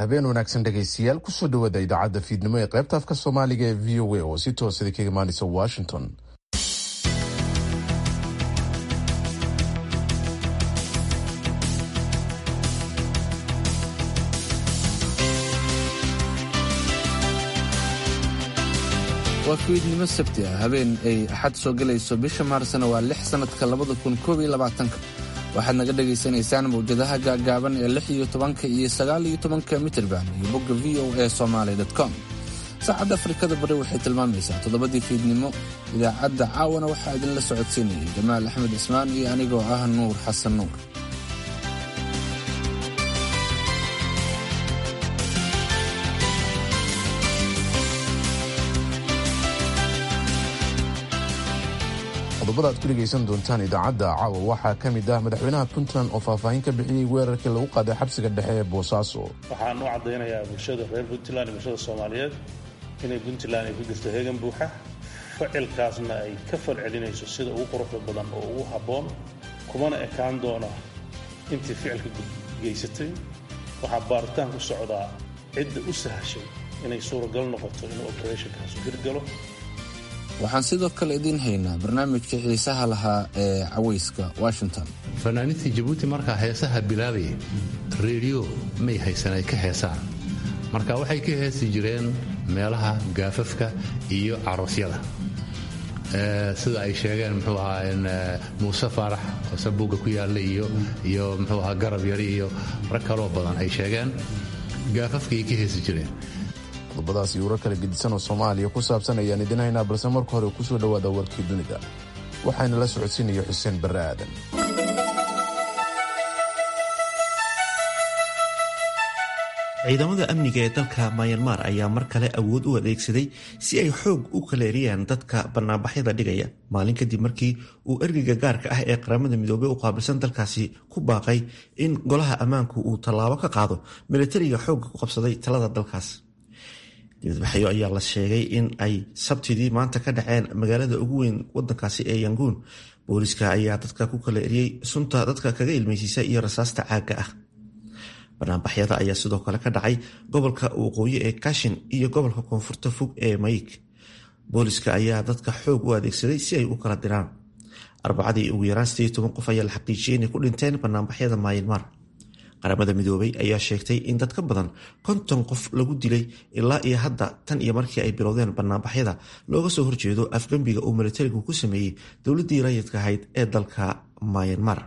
habeen wanaagsan dhegaystayaal kusoo dhawaada idaacadda fiidnimo ee qaybta afka soomaaliga ee v o a oo si toosada kaga imaanaysa washington waa fiidnimo sabti ah habeen ay axad soo gelayso bisha maarsna waa lix sannadka labada kun koob iyo labaatanka waxaad naga dhagaysanaysaan mawjadaha gaagaaban ee lix iyo tobanka iyo sagaal iyo tobanka mitirban iyo bogga v o a somaly com saacadda afrikada bari waxay tilmaamaysaa toddobadii fiidnimo idaacadda caawana waxaa idinla socodsiinayay jamaal axmed cismaan iyo anigoo ah nuur xasan nuur qodobada aad ku dhegaysan doontaan idaacadda caawa waxaa ka mid ah madaxweynaha puntland oo faahfaahin ka bixiyey weerarkii lagu qaaday xabsiga dhexe ee boosaaso waxaan u caddaynayaa bulshada reer puntland iyo bulshada soomaaliyeed inay puntland ay ku jirto heegan buuxa ficilkaasna ay ka falcelinayso sida ugu quruxda badan oo ugu habboon kumana ekaan doona intii ficilka geysatay waxaa baaritaan ku socdaa cidda u sahashay inay suuragal noqoto inuu operationkaasu hirgalo waxaan sidoo kale idiin haynaa barnaamijka xiisaha lahaa ee cawayska washington fanaaniintii jabuuti markaa heesaha bilaabaya reediyo may haysan ay ka heesaan marka waxay ka heesi jireen meelaha gaafafka iyo caroosyada sida ay sheegeen muxuu ahaa muuse faarax oo sabuugga ku yaalla iyo muxuu ahaa garab yari iyo rag kaloo badan ay sheegeen gaafafkaay ka heesi jireen qodobadaas iyo warar kala gedisan oo soomaaliya ku saabsan ayaan idin haynaa balse marka hore kusoo dhowaada warkii dunida waxaana la socodsiinaya xuseen barre aadan ciidamada amniga ee dalka mayanmar ayaa mar kale awood u adeegsaday si ay xoog u kaleeriyaan dadka banaanbaxyada dhigaya maalin kadib markii uu ergeyga gaarka ah ee qaramada midoobey u qaabilsan dalkaasi ku baaqay in golaha ammaanku uu tallaabo ka qaado milatariga xoogga ku qabsaday talada dalkaas dibadbaxyo ayaa la sheegay in ay sabtidii maanta ka dhaceen magaalada ugu weyn wadankaasi ee yanguun booliska ayaa dadka ku kala eriyey sunta dadka kaga ilmeysiisa iyo rasaasta caagga ah banaanbaxyada ayaa sidoo kale ka dhacay gobolka waqooyi ee kashin iyo gobolka koonfurta fog ee mayig booliska ayaa dadka xoog u adeegsaday si ay u kala diraan arbacadii ugu yaraan sidii toban qof ayaa la xaqiijiyey inay ku dhinteen banaanbaxyada maayinmar qaramada midoobay ayaa sheegtay in dad ka badan konton qof lagu dilay ilaa iyo hadda tan iyo markii ay bilowdeen banaanbaxyada looga soo horjeedo afgembiga uu militarigu ku sameeyey dowladii rayidka ahayd ee dalka mayanmar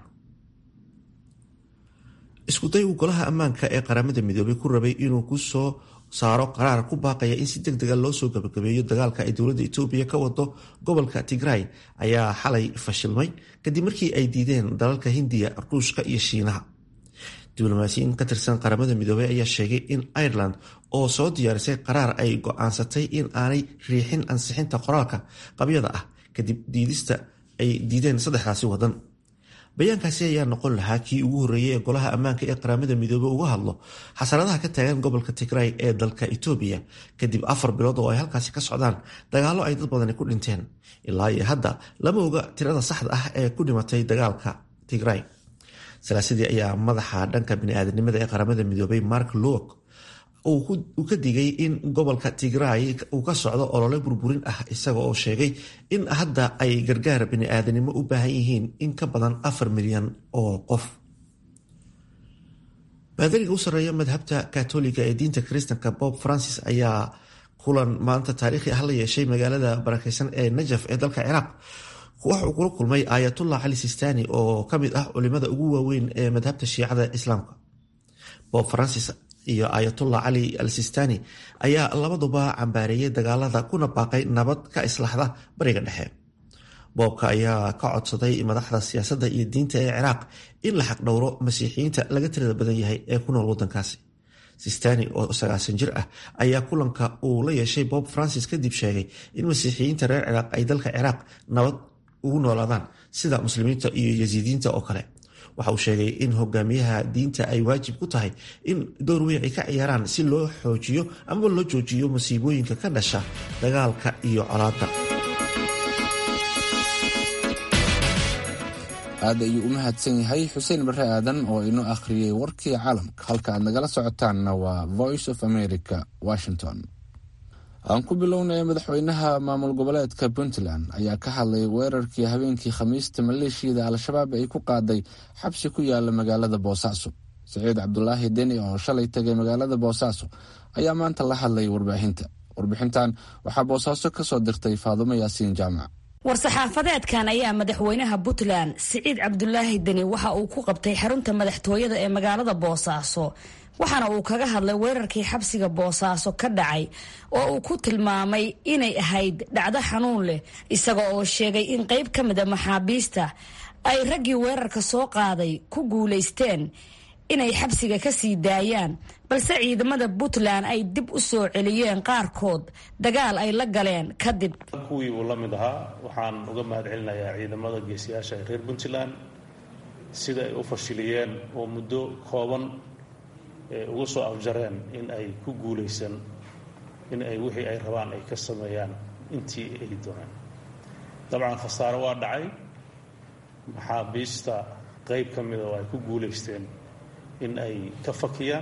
iskuday uu golaha ammaanka ee qaramada midoobay ku rabay inuu ku soo saaro qaraar ku baaqaya in si deg dega loo soo gabagabeeyo dagaalka ay dowladda etoobiya ka wado gobolka tigray ayaa xalay fashilmay kadib markii ay diideen dalalka hindiya ruushka iyo shiinaha diblomaasiyiin ka tirsan qaramada midoobey ayaa sheegay in ireland oo soo diyaarisay qaraar ay go-aansatay in aanay riixin ansixinta qoraalka qabyada ah kadib diidista ay diideen saddexdaasi wadan bayaankaasi ayaa noqon lahaa kii ugu horreeyey ee golaha ammaanka ee qaramada midoobey uga hadlo xasaradaha ka taagan gobolka tigray ee dalka etoobiya kadib afar bilood oo ay halkaasi ka socdaan dagaallo ay dad badani ku dhinteen ilaa iyo hadda lama oga tirada saxda ah ee ku dhimatay dagaalka tigray salaasadii ayaa madaxa dhanka biniaadanimada ee qaramada midoobay mark lowk uu ka digay in gobolka tigray uu ka socdo olole burburin ah isaga oo sheegay in hadda ay gargaar biniaadanimo u baahan yihiin in ka badan afar milyan oo qof baadariga u sarreeya madhabta katoliga ee diinta kristanka bob francis ayaa kulan maanta taariikhi ah la yeeshay magaalada barakeysan ee najaf ee dalka ciraaq waxa uu kula kulmay aayatullah cali sistani oo ka mid ah culimada ugu waaweyn ee madhabta shiicada islaamka bob francis iyo aayatullah cali al sistani ayaa labaduba cambaareeyey dagaalada kuna baaqay nabad ka islaxda bariga dhexe boobka ayaa ka codsaday madaxda siyaasadda iyo diinta ee ciraaq in la xaqdhowro masiixiyiinta laga tirada badan yahay ee ku nool wadankaasi sistani oo sagaasan jir ah ayaa kulanka uu la yeeshay bob francis kadib sheegay in masiixiyiinta reer ciraaq ay dalka ciraaq nabad ugu noolaadaan sida muslimiinta iyo yasiidiinta oo kale waxa uu sheegay in hogaamiyaha diinta ay waajib ku tahay in door weyn ay ka ciyaaraan si loo xoojiyo ama loo joojiyo masiibooyinka ka dhasha dagaalka iyo colaadda aad ayuu u mahadsan yahay xuseen bare aadan oo inoo akhriyey warkii caalamka halka aad nagala socotaanna waa voice of america washington aan ku bilownay madaxweynaha maamul goboleedka puntland ayaa ka hadlay weerarkii habeenkii khamiista maleeshiyada al-shabaab ay ku qaaday xabsi ku yaala magaalada boosaaso siciid cabdulaahi deni oo shalay tegay magaalada boosaaso ayaa maanta la hadlay warbaahinta warbixintan waxaa boosaaso ka soo dirtay faadumo yaasiin jaamac war-saxaafadeedkan ayaa madaxweynaha puntland siciid cabdulaahi deni waxa uu ku qabtay xarunta madaxtooyada ee magaalada boosaaso waxaana uu kaga hadlay weerarkii xabsiga boosaaso ka dhacay oo uu ku tilmaamay inay ahayd dhacdo xanuun leh isaga oo sheegay in qayb ka mida maxaabiista ay raggii weerarka soo qaaday ku guulaysteen inay xabsiga ka sii daayaan balse ciidamada puntland ay dib u soo celiyeen qaarkood dagaal ay la galeen kadib kuwii uu la mid ahaa waxaan uga mahad celinayaa ciidamada geesiyaasha ee reer puntland sida ay u fashiliyeen oo muddo kooban uga soo afjareen in ay ku guulaysan in ay wixii ay rabaan ay ka sameeyaan intii ay dooneen dabcan khasaare waa dhacay maxaabiista qayb ka mida oo ay ku guulaysteen in ay ka fakiyaan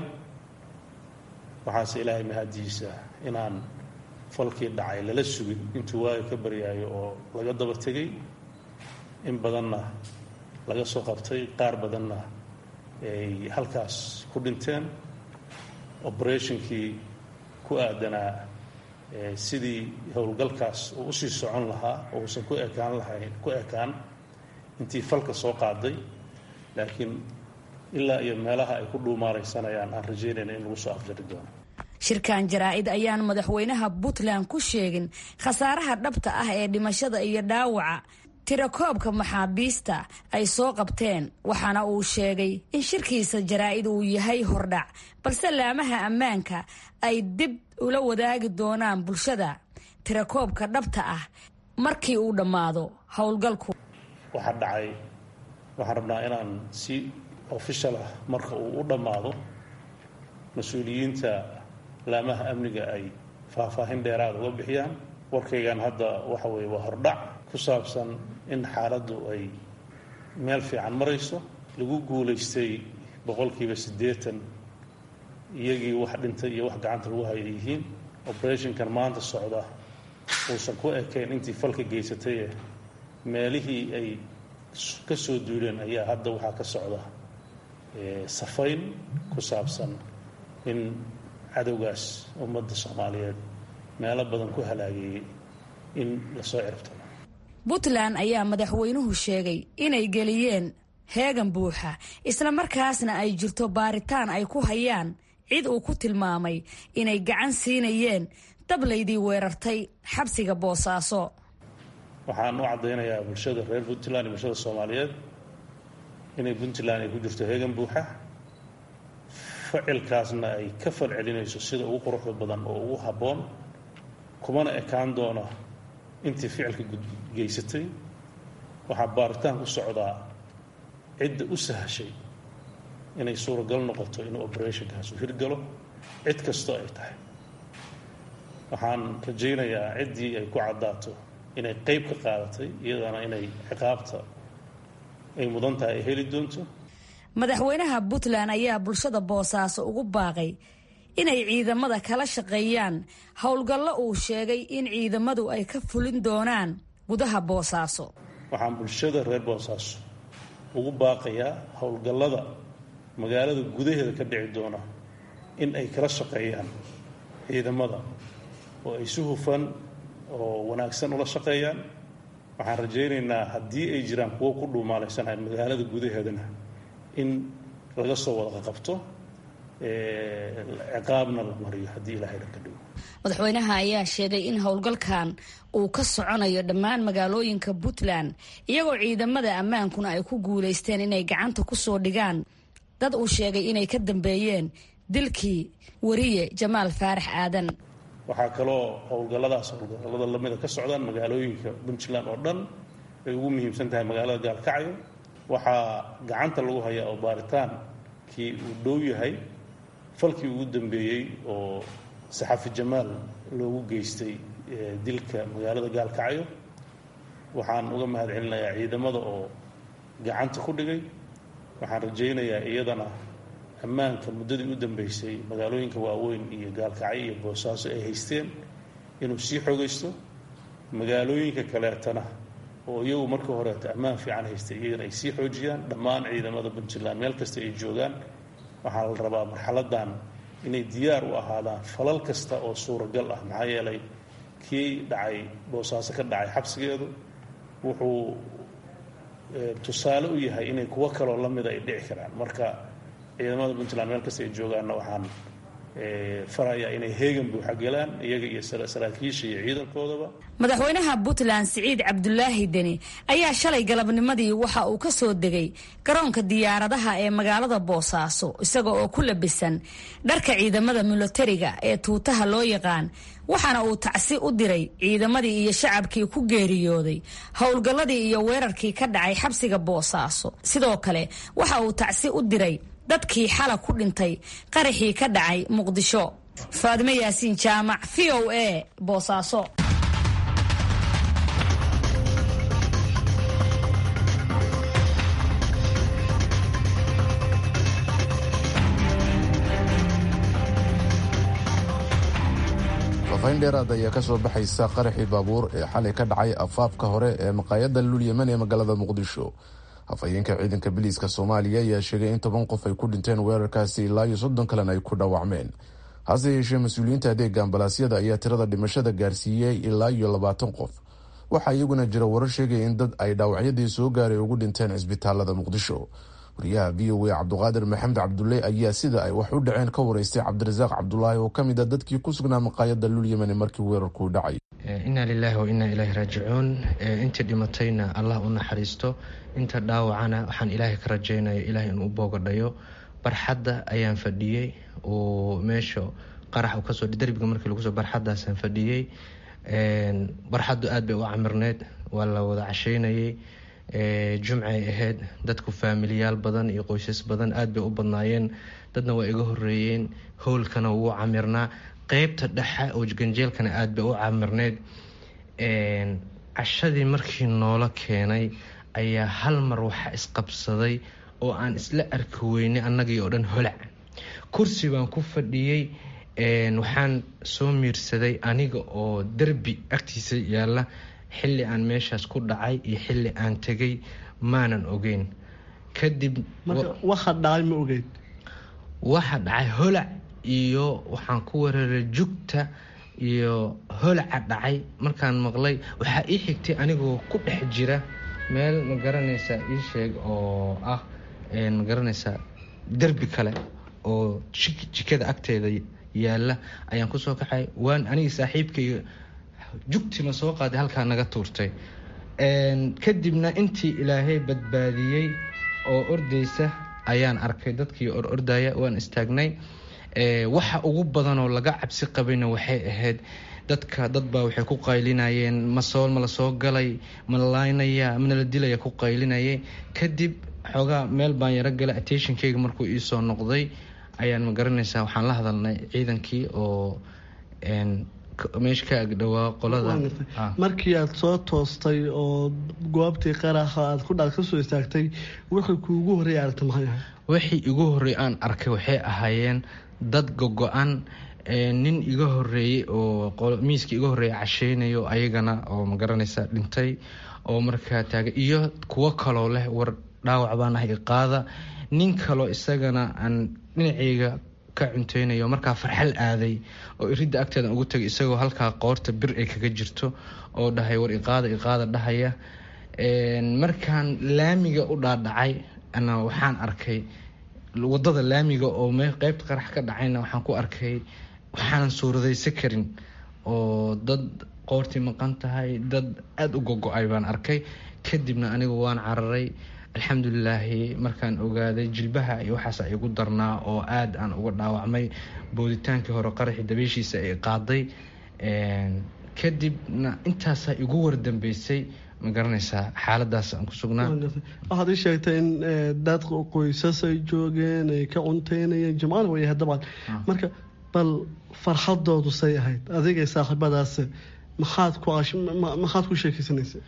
waxaase ilaahay mahadiisa inaan falkii dhacay lala sugin intuu waaga ka baryaayo oo laga daba tegay in badanna laga soo qabtay qaar badanna ay halkaas ku dhinteen operationkii ku aadanaa sidii howlgalkaas uu usii socon lahaa oo uusan ku ekaan lahayn ku ekaan intii falka soo qaaday laakiin ilaa iyo meelaha ay ku dhuumaaraysanayaan aan rajaynayna in lagu soo afjari doono shirkan jaraa-id ayaan madaxweynaha puntland ku sheegin khasaaraha dhabta ah ee dhimashada iyo dhaawaca tirakoobka maxaabiista ay soo qabteen waxaana uu sheegay in shirkiisa jaraa-id uu yahay hordhac balse laamaha ammaanka ay dib ula wadaagi doonaan bulshada tirakoobka dhabta ah markii uu dhammaado howlgalku waxaa dhacay waxaan rabnaa inaan si official ah marka uu u dhammaado mas-uuliyiinta laamaha amniga ay faahfaahin dheeraada uga bixiyaan warkaygan hadda waxa weeye waa hordhac ku saabsan in xaaladdu ay meel fiican marayso lagu guulaystay boqolkiiba siddeetan iyagii wax dhintay iyo wax gacanta lagu haya yihiin operationkan maanta socda uusan ku ekayn intii falka geysataye meelihii ay ka soo duuleen ayaa hadda waxaa ka socda safayn ku saabsan in cadowgaas ummadda soomaaliyeed meelo badan ku halaageeyey in lasoo ciribtamo puntland ayaa madaxweynuhu sheegay inay geliyeen heegan buuxa isla markaasna ay jirto baaritaan ay ku hayaan cid uu ku tilmaamay inay gacan siinayeen dablaydii weerartay xabsiga boosaaso waxaan u caddaynayaa bulshada reer puntland iyo bulshada soomaaliyeed inay puntland ay ku jirto heegan buuxa ficilkaasna ay ka fal celinayso sida ugu quruxda badan oo ugu habboon kumana ekaan doona intii ficilka geysatay waxaa baaritaan ku socdaa cidda u sahashay inay suuragal noqoto inuu operationkaas u hirgalo cid kastoo ay tahay waxaan rajaynayaa ciddii ay ku caddaato inay qayb ka qaadatay iyadana inay ciqaabta ay mudan tahay ay heli doonto madaxweynaha puntland ayaa bulshada boosaaso ugu baaqay inay ciidamada kala shaqeeyaan howlgallo uu sheegay in ciidamadu ay ka fulin doonaan gudaha boosaaso waxaan bulshada reer boosaaso ugu baaqayaa howlgallada magaalada gudaheeda ka dhici doona in ay kala shaqeeyaan ciidamada oo ay si hufan oo wanaagsan ula shaqeeyaan waxaan rajaynaynaa haddii ay jiraan kuwo ku dhuumaalaysanaya magaalada gudaheedana in laga soo wada qabto ciqaabna la mariyo haddii ilaahay dhanka dhigo madaxweynaha ayaa sheegay in howlgalkan uu ka soconayo dhammaan magaalooyinka puntland iyagoo ciidamada ammaankuna ay ku guulaysteen inay gacanta ku soo dhigaan dad uu sheegay inay ka dambeeyeen dilkii wariye jamaal faarax aadan waxaa kaloo howlgalladaas howlgallada lamida ka socdaan magaalooyinka puntland oo dhan ay ugu muhiimsan tahay magaalada gaalkacyo waxaa gacanta lagu hayaa oo baaritaankii uu dhow yahay falkii ugu dambeeyey oo saxafi jamaal loogu geystay dilka magaalada gaalkacyo waxaan uga mahad celinayaa ciidamada oo gacanta ku dhigay waxaan rajaynayaa iyadana ammaanka muddadii u dambeysay magaalooyinka waaweyn iyo gaalkacyo iyo boosaaso ay haysteen inuu sii xoogaysto magaalooyinka kaleetana oo iyagu markii horeeta ammaan fiican haystay iyagana ay sii xoojiyaan dhammaan ciidamada puntland meel kasta ay joogaan waxaa la rabaa marxaladan inay diyaar u ahaadaan falal kasta oo suuragal ah maxaa yeelay kii dhacay boosaaso ka dhacay xabsigeedu wuxuu tusaale u yahay inay kuwo kaloo lamida ay dhici karaan marka ciidamada puntland meel kasta ay joogaanna waxaan farayaa inay heegan buuxa galaan iyaga iyo saraakiisha iyo ciidankoodaba madaxweynaha puntland siciid cabdulaahi deni ayaa shalay galabnimadii waxa uu ka soo degay garoonka diyaaradaha ee magaalada boosaaso isaga oo ku labisan dharka ciidamada milatariga ee tuutaha loo yaqaan waxaana uu tacsi u diray ciidamadii iyo shacabkii ku geeriyooday howlgalladii iyo weerarkii ka dhacay xabsiga boosaaso sidoo kale waxa uu tacsi u diray dadkii xala ku dhintay qaraxii ka dhacay muqdisho faadimo yaasiin jaamac v o a boosaaso faafahin dheeraad ayaa ka soo baxaysa qaraxii baabuur ee xalay ka dhacay afaafka hore ee maqaayadda lulyaman ee magaalada muqdisho afhayeenka ciidanka biliiska soomaaliya ayaa sheegay in toban qof ay ku dhinteen weerarkaasi ilaa iyo soddon kalena ay ku dhaawacmeen hase yeeshee mas-uuliyiinta adeega ambalaasyada ayaa tirada dhimashada gaarsiiyey ilaa iyo labaatan qof waxaa iyaguna jira warar sheegaya in dad ay dhaawacyadii soo gaaray ugu dhinteen cisbitaalada muqdisho wariyaha v o a cabduqaadir maxamed cabdulle ayaa sida ay wax u dhaceen ka wareystay cabdirasaaq cabdulaahi oo kamid a dadkii ku sugnaa maqaayada lulyamani markii weerarkuu dhacay inaa lilaahi wa inaa ilaahi raajicuun intii dhimatayna allah u naxariisto inta dhaawacana waxaan ilaahay ka rajaynaya ilahay inuu boogadhayo barxadda ayaan fadhiyey oo meesha qarax kasoo darbiga markii lagusoo barxadaasaan fadhiyey barxaddu aad bay u camirneyd waa la wada casheynayay jumcay ahayd dadku faamiliyaal badan iyo qoysas badan aad bay u badnaayeen dadna waa iga horeeyeen howlkana wuu camirnaa qeybta dhexe oo ganjeelkana aad bay u camirneyd cashadii markii noola keenay ayaa hal mar waxaa isqabsaday oo aan isla arki weynay annagii oo dhan holac kursi baan ku fadhiyey waxaan soo miirsaday aniga oo derbi agtiisa yaalla xilli aan meeshaas ku dhacay iyo xilli aan tegay maanan ogeyn kadib waxa dhacay ma ogeyn waxa dhacay holac iyo waxaan ku weeraray jugta iyo holaca dhacay markaan maqlay waxaa ii xigtay anigoo ku dhex jira meel ma garanaysaa ii sheeg oo ah ma garanaysaa derbi kale oo jikada agteeda yaalla ayaan kusoo kaxay waan anigi saaxiibkayga jugtina soo qaaday halkaa naga tuurtay kadibna intii ilaahay badbaadiyey oo ordaysa ayaan arkay dadkii or ordaya waan istaagnay waxa ugu badanoo laga cabsi qabayna waxay ahayd dadka dadbaa waxay ku qaylinayeen masoo ma la soo galay ma la laynaya mana la dilaya ku qaylinayay kadib xoogaa meel baan yaro galay attentionkayga markuu iisoo noqday ayaan ma garanaysaa waxaan la hadalnay ciidankii oo meesha ka agdhowaa qolada markii aad soo toostay oo goobtii qaraxa aad ku dhaad kasoo istaagtay wixii kuugu horreeya aragta maxay ahay wixii igu horreey aan arkay waxay ahaayeen dad gogo-an nin iga horeeyey oo miiska iga horreeya casheynayo ayagana oo ma garanaysa dhintay oo markaa taaga iyo kuwo kaloo leh war dhaawac baan ahay iqaada nin kaloo isagana aan dhinaceyga ka cunteynayo markaa farxal aaday oo iridda agteedan ugu tagay isagoo halkaa qoorta bir ay kaga jirto oo dhahay war iqaada iqaada dhahaya markaan laamiga u dhaadhacay ana waxaan arkay wadada laamiga oo qeybta qarax ka dhacayna waxaan ku arkay waxaanan suuradaysa karin oo dad qoortii maqan tahay dad aada u gogo-ay baan arkay kadibna anigu waan cararay alxamdulilaahi markaan ogaaday jilbaha iyo waxaas igu darnaa oo aada aan uga dhaawacmay booditaankii hore qaraxii dabeyshiisa ay qaaday kadibna intaasaa igu wardambeysay ma garanaysaa xaaladaas aan ku sugnaa waxaad ii sheegtay in dad qoysas ay joogeen ay ka cunteynayeen jimcana way ahayd dabcan marka bal farxadoodu say ahayd adigay saaxiibadaas maxaad ku maxaad ku sheekeysanaysa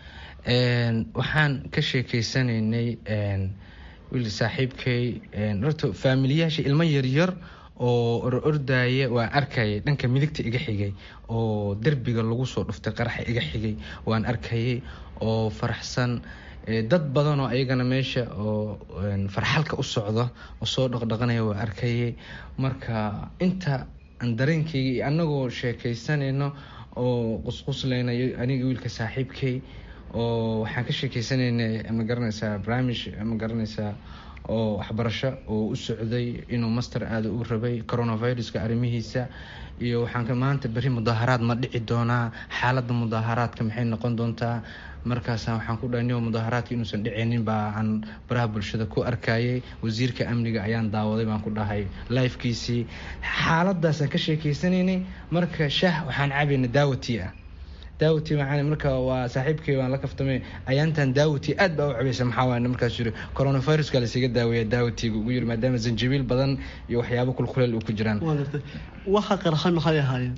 waxaan ka sheekeysanaynay wiil saaxiibkay horta faamiliyaasha ilmo yaryar oo or ordaya waan arkayay dhanka midigta iga xigay oo derbiga lagu soo dhuftay qaraxa iga xigay waan arkayay oo faraxsan dad badan oo ayagana meesha oo farxalka u socda oo soo dhaqdhaqanaya waan arkayay marka inta aan dareenkayga iyo annagoo sheekaysanayno oo qusqusleynayo aniga wiilka saaxiibkay oo waxaan ka sheekeysanaynay ma garanaysaa barnaamij ma garanaysaa oo waxbarasho oo u socday inuu master aada u rabay coronaviruska arrimihiisa iyo waxaan maanta berri mudaaharaad ma dhici doonaa xaaladda mudaaharaadka maxay noqon doontaa markaasa waxaan ku dhahay mudaaharaadka inuusan dhicinin baa aan baraha bulshada ku arkayay wasiirka amniga ayaan daawaday baan ku dhahay lifekiisii xaaladaasaan ka sheekeysanaynay marka shaah waxaan cabayna daawati ah daawati macaan marka waa saaxiibkay waan la kaftamay ayaantan daawati aad baa u cabaysa maxaa waay markaas yiri coronaviruska lasiga daaweeya daawatiga ugu yiri maadaama zanjabiil badan iyo waxyaabo kulkuleel u ku jiraan waxa qarxay maxay ahaayeen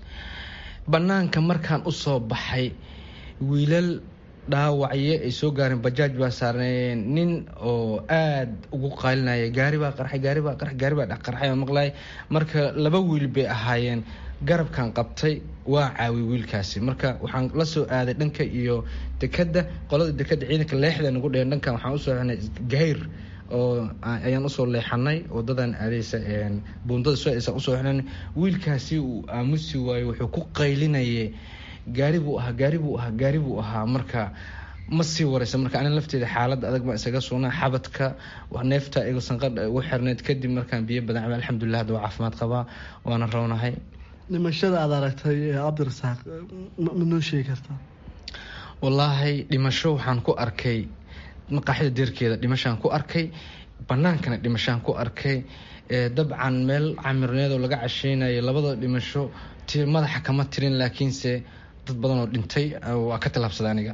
banaanka markaan usoo baxay wiilal dhaawacyo ay soo gaareen bajaaj baa saarnayeen nin oo aada ugu qaalinaya gaari baa qarxay gaari baa qarxay gaari baa qarxay maqlay marka laba wiil bay ahaayeen garabkan qabtay waa caawi wiilkaasi marka waxaan la soo aaday dhanka iyo dekada qolada dekada ciidanka leexda nagu dheen dhankan waxaan usoo xnay gahayr oo ayaan usoo leexanay wadadan aadeysa buundada soo aysan usoo xnay wiilkaasi uu aamusi waayo wuxuu ku qaylinayay gaari buu ahaa gaari buu ahaa gaari buu ahaa marka ma sii wareysa marka anin lafteeda xaalad adag baan isaga sugnaa xabadka neefta iga sanqadha ugu xirneyd kadib markaan biyo badan cabay alxamdulilah hadda waa caafimaad qabaa waana rownahay dhimashada aada aragtay ee cabdirasaaq ma noo sheegi kartaa wallaahi dhimasho waxaan ku arkay maqaaxida deerkeeda dhimashaan ku arkay banaankana dhimashaan ku arkay dabcan meel camirneed oo laga casheynayo labada dhimasho madaxa kama tirin laakiinse dad badan oo dhintay waa ka tallaabsada aniga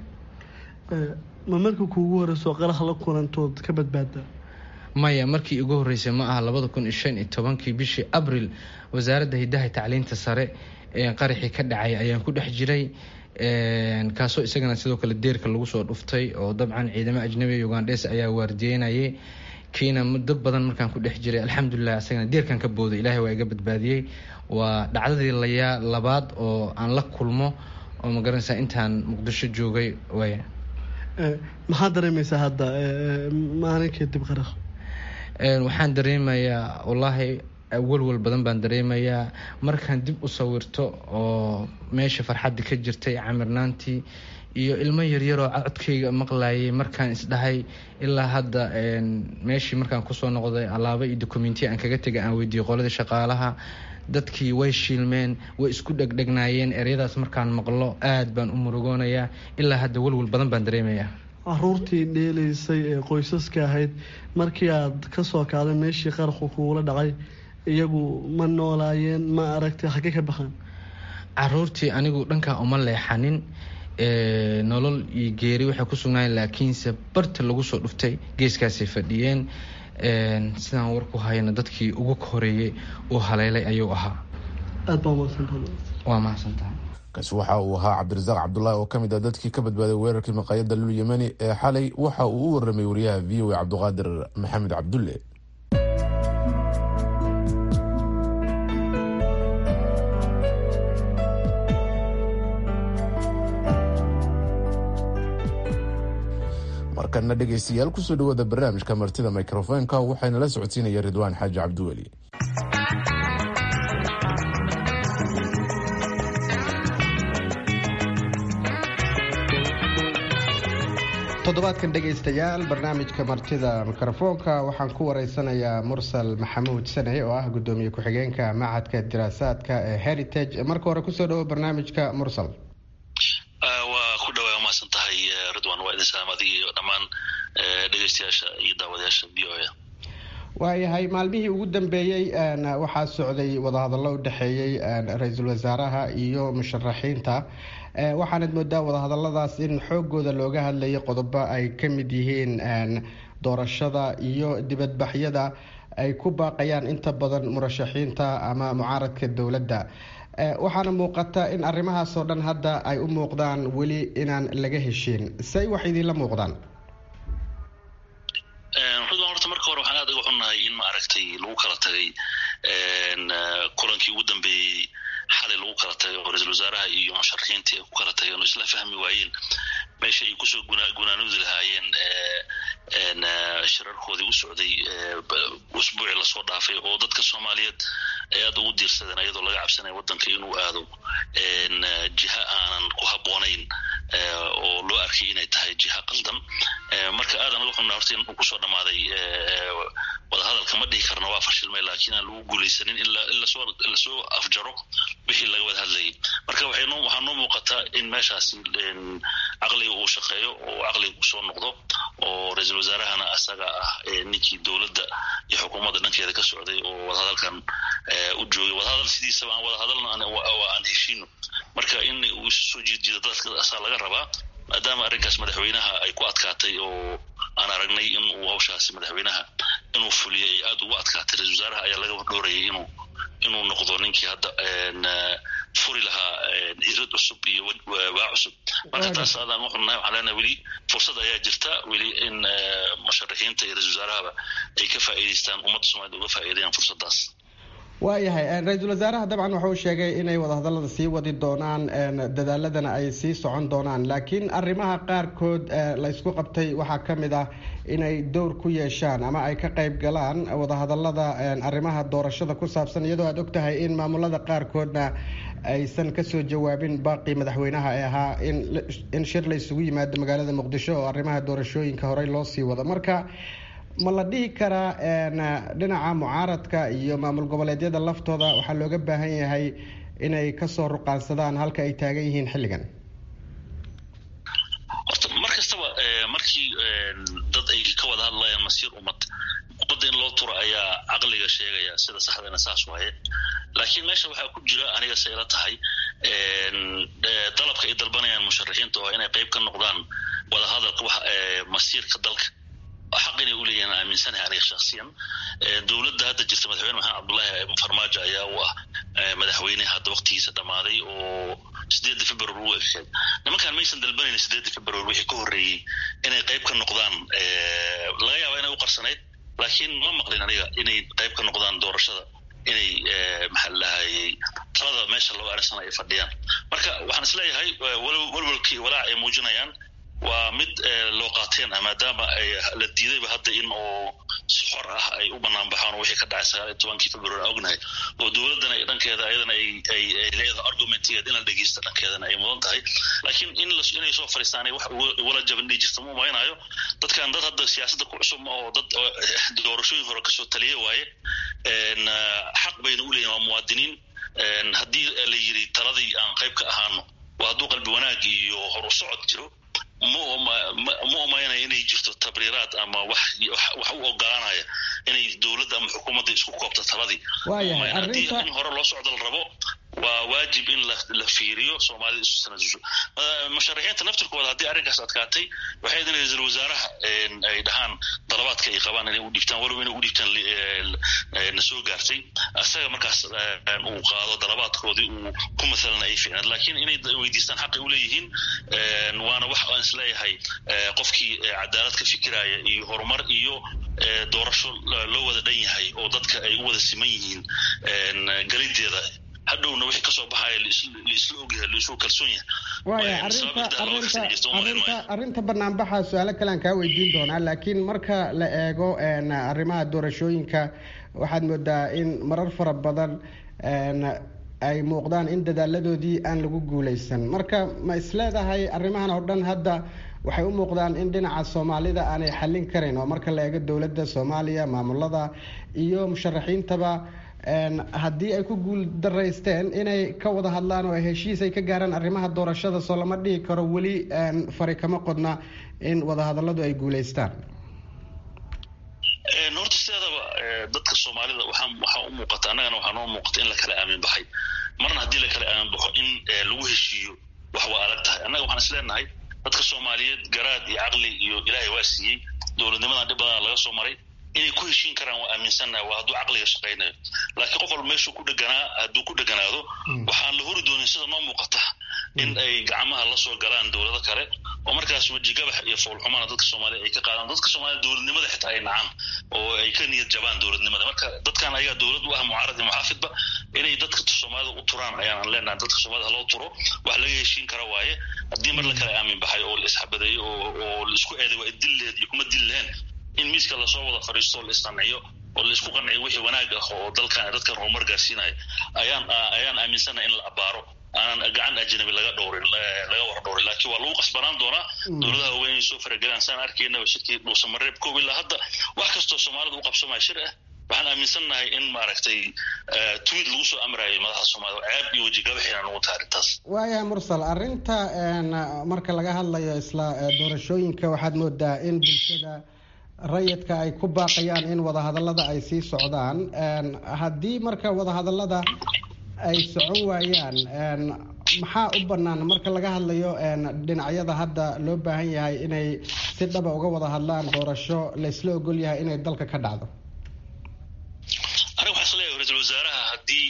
ma marka kuugu horeyso qarax la kulantood ka badbaada maya markii ugu horeysay ma aha labada kun iyo shan iyo tobankii bishii abril wasaaradda hidaha tacliinta sare ee qaraxii ka dhacay ayaan ku dhex jiray kaasoo isagana sidoo kale deerka lagu soo dhuftay oo dabcan ciidamo ajnabi ugandhes ayaa waardiyeynayay kiina muddo badan markaan ku dhex jiray alxamdulilah isagana deerkan ka booday ilaahay waa iga badbaadiyey waa dhacdadii layaa labaad oo aan la kulmo oo ma garanaysaa intaan muqdisho joogay way maxaad dareemaysaa hadda maalinkii dib qarax waxaan dareemayaa wallaahi walwal badan baan dareemayaa markaan dib u sawirto oo meesha farxadda ka jirtay camirnaantii iyo ilmo yaryaroo codkayga maqlayay markaan isdhahay ilaa hadda meeshii markaan kusoo noqday alaabo iyo dokumentiya aan kaga tegay aan weydiiyey qoladii shaqaalaha dadkii way shiilmeen way isku dhegdhegnaayeen eryadaas markaan maqlo aad baan u murugoonayaa ilaa hadda walwal badan baan dareemayaa caruurtii dheelaysay ee qoysaska ahayd markii aad kasoo kaaday meeshii qarxu kuula dhacay iyagu ma noolaayeen ma aragtay xagge ka baxaan caruurtii anigu dhankaa uma leexanin nolol iyo geeri waxay ku sugnaayeen laakiinse barta lagu soo dhuftay geeskaasay fadhiyeen sidaan warku hayna dadkii ugu horeeyey uu haleelay ayuu ahaa aad baa mahadsantahay waa mahadsantahay kaasi waxa uu ahaa cabdirasaaq cabdulaahi oo ka mid ah dadkii ka badbaaday weerarkii maqaayadda lul yemeni ee xalay waxa uu u warramay wariyaha v o a cabdiqaadir maxamed cabdulle markana dhegaystayaal kusoo dhawaada barnaamijka martida mikrofoonka waxayna la socodsiinaya ridwaan xaaji cabdiweli toddobaadkan dhegaystayaal barnaamijka martida mikrofoonka waxaan ku wareysanayaa mursal maxamuud sane oo ah gudoomiye ku-xigeenka macadka diraasaadka ee heritage marka hore kusoo dhawo barnaamijka mursal waa ku dhawaa umahadsan tahay ridwan waa idin salaam adiga iyo dhammaan dhegeystayaasha iyo daawadayaasha v o a waayahay maalmihii ugu dambeeyey waxaa socday wadahadallo u dhexeeyey ra-iisul wasaaraha iyo musharaxiinta waxaanad moodaa wadahadaladaas in xoogooda looga hadlayay qodobo ay ka mid yihiin doorashada iyo dibadbaxyada ay ku baaqayaan inta badan murashaxiinta ama mucaaradka dowladda waxaana muuqata in arrimahaasoo dhan hadda ay u muuqdaan weli inaan laga heshiin say wax idiinla muuqdaan ridwan horta marka hore waxaan aad uga xunnahay in ma aragtay lagu kala tagay kulankii ugu dambeeyey xalay lagu kala tagay oo ra-iisul wasaaraha iyo musharaxiintii ay ku kala tageen oo isla fahmi waayeen meesha ay kusoo gunaanudi lahaayeen shirarkoodii u socday usbuucii lasoo dhaafay oo dadka soomaaliyeed ay aad ugu diirsadeen ayadoo laga cabsanaya waddanka inuu aado jiha aanan ku habboonayn oo loo arkay inay tahay jiha qaldan marka aadan uga xunna horta in uu kusoo dhammaaday wadahadalka ma dhihi karna waa fashilmay laakiin aan lagu guulaysanin in lasoo afjaro wixii laga wada hadlayay marka waxaa noo muuqataa in meeshaasi caqliga uu shaqeeyo oo caqliga uu soo noqdo oo ra-iisul wasaarahana asaga ah ninkii dowladda iyo xukuumadda dhankeeda ka socday oo wadahadalkan u joogay wadahadal sidiisaba aan wadahadalna aan heshiino marka in uu isu soo jiidjiido dadka asaa laga rabaa maadaama arrinkaas madaxweynaha ay ku adkaatay oo aan aragnay in uu hawshaasi madaxweynaha inuu fuliyay ay aada ugu adkaatay ra-isul wasaaraha ayaa laga dhowrayay inuu inuu noqdo ninkii hadda furi lahaa irad cusub iyo waa cusub marka taas aadaan u xunnahay waxaan leenahay weli fursad ayaa jirta weli in musharaxiinta iyo ra-isul wasaarahaba ay ka faa'iidaystaan ummadda soomaaliyed uga faa'iidayaan fursaddaas waayahay ra-iisul wasaaraha dabcan waxa uu sheegay inay wadahadallada sii wadi doonaan dadaaladana ay sii socon doonaan laakiin arrimaha qaarkood la ysku qabtay waxaa ka mid ah inay dowr ku yeeshaan ama ay ka qayb galaan wadahadallada arrimaha doorashada ku saabsan iyadoo aad ogtahay in maamulada qaarkoodna aysan kasoo jawaabin baaqii madaxweynaha ee ahaa in shir la isugu yimaado magaalada muqdisho oo arrimaha doorashooyinka horey loo sii wado marka ma la dhihi karaa dhinaca mucaaradka iyo maamul goboleedyada laftooda waxaa looga baahan yahay inay kasoo ruqaansadaan halka ay taagan yihiin xilligan horta mar kastaba markii dad ay ka wada hadlayaan masiir ummad ummadda in loo turo ayaa caqliga sheegaya sida saxdana saas waaye laakiin meesha waxaa ku jira aniga se ila tahay dalabka ay dalbanayaan musharaxiinta oo inay qayb ka noqdaan wadahadalka masiirka dalka xaq inay u leeyihin aaminsanahay aniga shaksiyan dowladda hadda jirta madaxweyne maxamed cabdullaahi farmaajo ayaa u ah madaxweyne hadda waktigiisa dhammaaday oo sideedda februar u ekeed nimankaan maysan dalbanayn sideedda februar wixii ka horreeyey inay qayb ka noqdaan laga yaaba inay u qarsanayd laakiin ma maqlin aniga inay qayb ka noqdaan doorashada inay maxaa lahayey talada meesha loo arinsana ay fadhiyaan marka waxaan isleeyahay walwalkii walaac ay muujinayaan waa mid loo qaateen ah maadaama la diidayba hadda in oo si xor ah ay u banaan baxaan oo wixii ka dhacay sagaal iyo tobankii februar aan ognahay oo dowladdana dhankeeda ayadana ay ay ay leedahay argumentigeed in la dhegeysto dhankeedana ay mudan tahay laakiin in inay soo fariistaan wax wala jaban dhihi jirta ma umaynayo dadkan dad hadda siyaasadda ku cusub ma oo dad doorashooyin hore kasoo taliya waaye xaq bayna u leeyihin waa muwaadiniin haddii la yiri taladii aan qayb ka ahaano waa hadduu qalbi wanaag iyo horu socod jiro ma umaynaya inay jirto tabriiraad ama wax wax u ogolaanaya inay dowladda ama xukuumadda isku koobto taladii haddii in hore loo socdo la rabo waa waajib in la fiiriyo soomaalida isu sanadusho musharaxiinta naftirkooda haddii arrinkaas adkaatay waxay idin ra-iisul wasaaraha ay dhahaan dalabaadka ay qabaan inay u dhiibtaan walow inay u dhiibtaan na soo gaartay asaga markaas uu qaado dalabaadkoodii uu ku mathalana ay fiicnaad laakiin inay weydiistaan xaqay u leeyihiin waana wax aan isleeyahay qofkii cadaalad ka fikiraya iyo horumar iyo doorasho loo wada dhan yahay oo dadka ay u wada siman yihiin galideeda hadhowna wixii kasoo baxaya laisla ogyahay laisuu kalsoon yahay arrinta banaanbaxa su-aalo kale aan kaa weydiin doonaa laakiin marka la eego arrimaha doorashooyinka waxaad moodaa in marar fara badan ay muuqdaan in dadaaladoodii aan lagu guuleysan marka ma isleedahay arrimahan oo dhan hadda waxay u muuqdaan in dhinaca soomaalida aanay xallin karin oo marka la eego dowladda soomaaliya maamulada iyo musharaxiintaba haddii ay ku guul daraysteen inay ka wada hadlaan oo heshiis ay ka gaaraan arrimaha doorashada soo lama dhihi karo weli fari kama qodna in wadahadalladu ay guuleystaan horta sideedaba dadka soomaalida waxaa waxaa u muuqata annagana waxaa noo muuqata in la kala aamin baxay marna haddii la kala aamin baxo in lagu heshiiyo wax waa adag tahay annaga waxaan isleenahay dadka soomaaliyeed garaad iyo caqli iyo ilaahay waa siiyey dowladnimadan dhib badan laga soo maray inay ku heshiin karaan waa aaminsannahay waa hadduu caqliga shaqaynayo laakiin qof walba meeshuu ku dheganaa hadduu ku dheganaado waxaan la hori doonin sida noo muuqata in ay gacmaha la soo galaan dowlado kale oo markaas wejigabax iyo foolxumana dadka soomaaliya ay ka qaadaan dadka soomaaliya dowladnimada xitaa ay nacaan oo ay ka niyad jabaan dowladnimada marka dadkan ayagaa dowlad u ah mucaarad iyo muxaafidba inay dadka soomaalida u turaan ayaan leenahay dadka soomaalida haloo turo wax laga heshiin kara waaye haddii mar la kala aamin baxay oo la isxabadeeyo oo la isku eeday waa dilleed iyo kuma dil lehen in miiska lasoo wada fadhiisto oo la isqanciyo oo la isku qanciyo wixii wanaag ah oo dalkan dadkan horumar gaarsiinaya ayaan ayaan aaminsanahay in la abaaro aanan gacan ajnabi laga dhowrin laga war dhowrin laakiin waa lagu qasbanaan doonaa dowladaha waaweyn inay soo faragelaan saan arkaynaba shirkii dhuusamareeb koob ilaa hadda wax kastoo soomaalida u qabsamaya shir ah waxaan aaminsannahay in maaragtay tweet lagu soo amraayay madaxda soomaalida ceeb iyo wejigabaxina nagu tahay arrintaas waayahay mursal arrinta marka laga hadlayo isla doorashooyinka waxaad moodaa in bulshada rayidka ay ku baaqayaan in wadahadallada ay sii socdaan haddii marka wadahadallada ay socon waayaan maxaa u bannaan marka laga hadlayo dhinacyada hadda loo baahan yahay inay si dhaba uga wada hadlaan doorasho la isla ogol yahay inay dalka ka dhacdo aniga waxaan isleeyahay ra-iisul wasaaraha haddii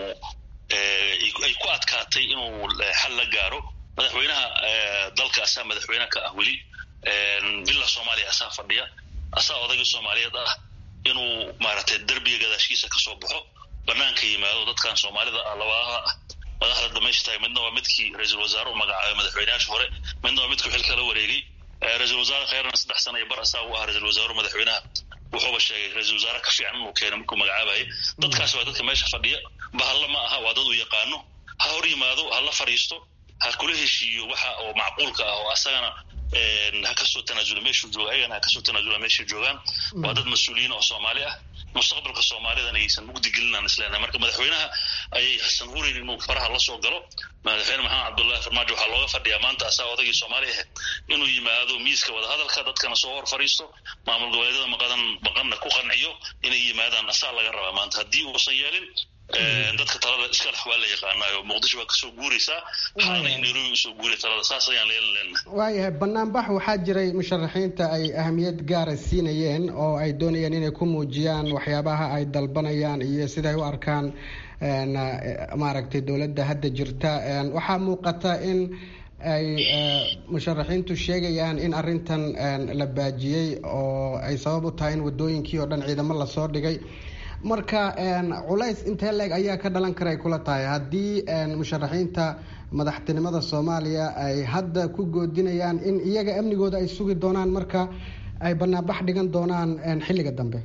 uu ay ku adkaatay inuu xal la gaaro madaxweynaha dalka asaa madaxweyne ka ah weli villa soomaaliya asaa fadhiya asaa odayga soomaaliyeed ah inuu maaragtay derbiga gadaashiisa kasoo baxo banaanka yimaado dadkan soomaalida ah labadaha ah madaxda dhamaystahay midna waa midkii ra-iisul wasaare u magacaabay madaxweyneyaasha hore midna waa midkii xilka la wareegay ra-iisul wasaare kheyrna saddex sana iyo bar asaa u ah ra-isul wasaare madaxweynaha wuxuuba sheegay ra-isul wasaare ka fiican inuu keenay markuu magacaabayay dadkaas waa dadka meesha fadhiya bahalla ma aha waa dad uu yaqaano ha hor yimaado ha la fadhiisto ha kula heshiiyo waxa oo macquulka ah oo asagana ha kasoo tanaasula meeshuu jooga ayagana ha kasoo tanaasula meeshay joogaan waa dad mas-uuliyiin oo soomaali ah mustaqbalka soomaalidan aysan mugdi gelinaan isleenahay marka madaxweynaha ayay hasan hurin inuu faraha la soo galo madaxweyne maxamed cabdullahi farmaajo waxaa looga fadhiyaa maanta asaa odagii soomaali ahayd inuu yimaado miiska wadahadalka dadkana soo hor fadhiisto maamul goboleedyada maqadan maqanna ku qanciyo inay yimaadaan asaa laga rabaa maanta haddii uusan yeelin dadka talada iska lex waa la yaqaanaayo muqdisho waa kasoo guuraysaa waxaana in nairobi usoo guuray talada saas ayaan leelan leenahay waayahay banaanbax waxaa jiray musharaxiinta ay ahamiyad gaara siinayeen oo ay doonayeen inay ku muujiyaan waxyaabaha ay dalbanayaan iyo siday u arkaan maaragtay dowladda hadda jirta waxaa muuqata in ay musharaxiintu sheegayaan in arintan la baajiyey oo ay sabab u tahay in wadooyinkii oo dhan ciidamo lasoo dhigay marka culays intee leeg ayaa ka dhalan kara ay kula tahay haddii musharaxiinta madaxtinimada soomaaliya ay hadda ku goodinayaan in iyaga amnigooda ay sugi doonaan marka ay banaanbax dhigan doonaan xilliga dambe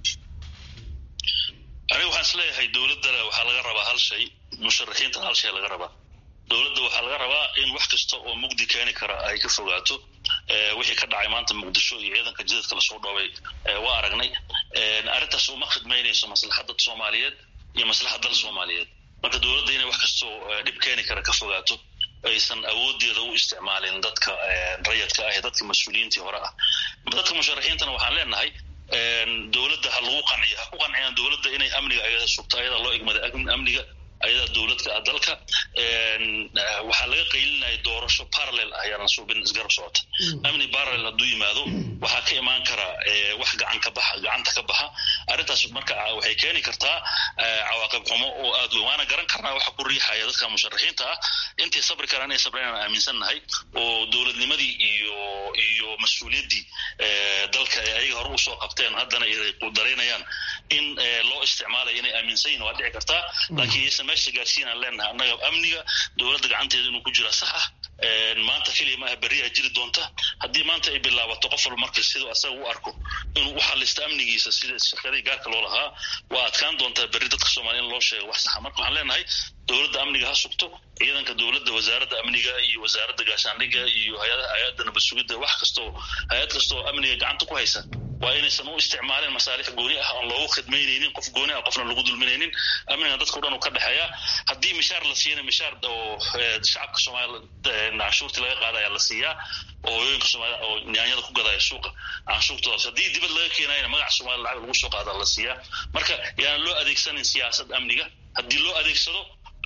aniga waxaan isleeyahay dowladdana waxaa laga rabaa hal shay musharaxiintana hal shay laga rabaa dowladda waxaa laga rabaa in wax kasta oo mugdi keeni kara ay ka fogaato wixii ka dhacay maanta muqdisho iyo ciidanka jidadka lasoo dhoobay waa aragnay arrintaas uma khidmaynayso maslaxadda soomaaliyeed iyo maslaxad dal soomaaliyeed marka dowladda inay wax kastoo dhib keeni kara ka fogaato aysan awoodeeda u isticmaalin dadka rayadka ah ee dadka mas-uuliyiintii hore ah dadka musharaxiintana waxaan leenahay dowladda ha lagu qanciyo ha ku qanciyaan dowladda inay amniga ayada sugto ayadaa loo egmaday amniga ayadaa dowladka ah dalka waxaa laga qaylinaya doorasho parallel ah ayaan suubin isgarab socota amni parallel hadduu yimaado waxaa ka imaan kara wax gacan ka baxa gacanta ka baxa arrintaas marka waxay keeni kartaa cawaaqib xumo oo aad weyn waana garan karnaa waxa ku riixaya dadka musharaxiinta ah intay sabri karaan inay sabri inaan aaminsannahay oo dowladnimadii iyo iyo mas-uuliyaddii dalka ay ayaga hore usoo qabteen haddana ay qudaraynayaan in loo isticmaalayo inay aaminsan yihin waa dhici kartaa laakiin yaysan meesha gaarsiinaan leenahay annaga amniga dowladda gacanteeda inuu ku jira sax ah maanta keliya maaha berriyaa jiri doonta haddii maanta ay bilaabato qof walba marka siduu asaga u arko inuu u xalisto amnigiisa sida shirkadii gaarka loo lahaa waa adkaan doontaa berri dadka soomaaliya in loo sheego wax saxa marka waxaan leenahay dowladda amniga ha sugto ciidanka dowladda wasaaradda amniga iyo wasaaradda gaashaandhigga iyo hay-adaha hay-adda nabad sugidda wax kastoo hay-ad kastoo amniga gacanta ku haysa waa inaysan u isticmaalin masaalix gooni ah oon loogu khidmaynaynin qof gooni ah qofna lagu dulminaynin amniga dadka o dhan uu ka dhexeeya haddii mishaar la siiyana mishaar oo shacabka soomaaliya canshuurtii laga qaadaya la siiyaa oo hooyooyinka soomaalida oo nyaanyada ku gadaya suuqa canshuurtoodaas haddii dibad laga keenayana magaca soomaliya lacag lagu soo qaada la siiyaa marka yaan loo adeegsanin siyaasad amniga haddii loo adeegsado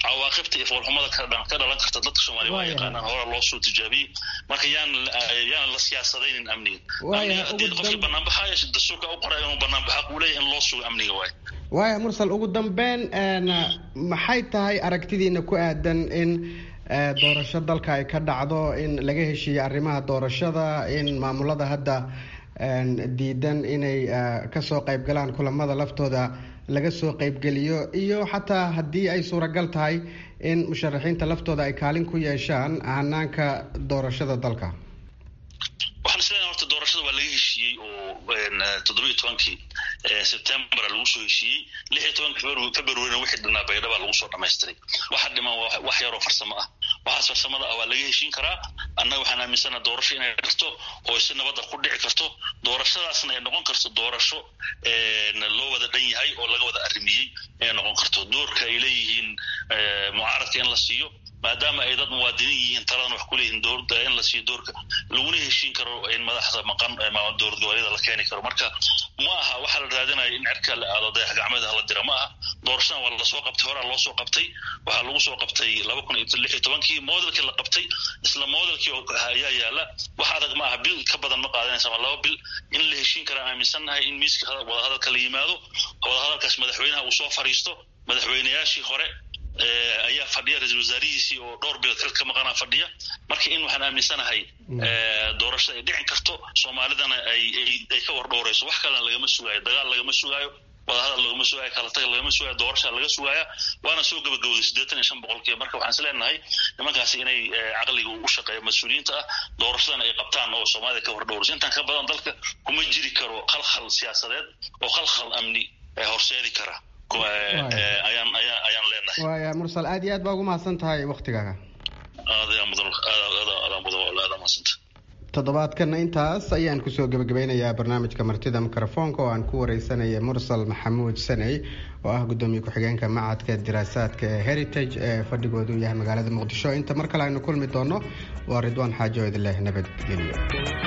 cawaaqibta iyo foolxumada ka dhalan karta dadka soomaaliya waa yaqaanaan hore loo soo tijaabiyey marka yaan yaan la siyaasadaynin amniga amniga haddii qofkii banaanbaxaya dastuurka u qoray inuu banaanbaxa uu leeyahay in loo sugo amniga waay waaya mursal ugu dambeyn maxay tahay aragtidiina ku aadan in doorasho dalka ay ka dhacdo in laga heshiiyo arrimaha doorashada in maamulada hadda diidan inay kasoo qaybgalaan kulamada laftooda laga soo qaybgeliyo iyo xataa haddii ay suuragal tahay in musharaxiinta laftooda ay kaalin ku yeeshaan hanaanka doorashada dalka waxaan isleeyahay horta doorashada waa laga heshiiyey oo toddobiyo tobankii sebtembera lagu soo heshiiyey lix iyo tobanka februarina wixii dhanaa baydhaba lagu soo dhamaystiray waxa dhiman wax yaroo farsamo ah waxaas farsamada ah waa laga heshiin karaa annaga waxaan aaminsana doorasho inay karto oo si nabadda ku dhici karto doorashadaasna ay noqon karto doorasho loo wada dhan yahay oo laga wada arrimiyey inay noqon karto doorka ay leeyihiin mucaaradka in la siiyo maadaama ay dad muwaadiniin yihiin taladana wax kuleeyihiin dowladda in la siiyo doorka laguna heshiin karo in madaxda maqan dowlad goboleeda la keeni karo marka ma aha waxaa la raadinaya in cirka la aado dayax gacmeeda hala dira ma aha doorashadan waa lasoo qabtay horaa loo soo qabtay waxaa lagu soo qabtay laba kun iyo lix iyo tobankii modelkii la qabtay isla modelkii ayaa yaala wax adag ma aha bil ka badan ma qaadanaysa ama laba bil in la heshiin karaan aaminsannahay in miiska wadahadalka la yimaado wadahadalkaas madaxweynaha uu soo fariisto madaxweynayaashii hore ayaa fadhiya ra-isul wasaarihiisii oo dhowr bilood ka ka maqanaa fadhiya marka in waxaan aaminsanahay doorashada ay dhicin karto soomaalidana ay ay ka war dhowrayso wax kalena lagama sugaayo dagaal lagama sugaayo wadahadal lagama sugaayo kala taga lagama sugaayo doorasha laga sugaaya waana soo gabagabowday siddeetan iyo shan boqolkiiba marka waxaan is leenahay nimankaasi inay caqliga u shaqeeya mas-uuliyiinta ah doorashadana ay qabtaan oo soomaalida ka war dhowrayso intaan ka badan dalka kuma jiri karo khalkhal siyaasadeed oo khalkhal amni horseedi kara ayaan ayaan ayaan leenahay waaya mursal aad iyo aad baa ugu mahadsan tahay waktigaaga aadayaa mudan aadaan mudan aadaan mahadsanta toddobaadkana intaas ayaan kusoo gebagabeynayaa barnaamijka martida mikrofoonka oo aan ku wareysanaya mursal maxamuud saney oo ah gudoomiye ku-xigeenka macadka diraasaadka ee heritage ee fadhigoodu yahay magaalada muqdisho inta mar kale aynu kulmi doono waa ridwaan xaajo idileh nabadgelyo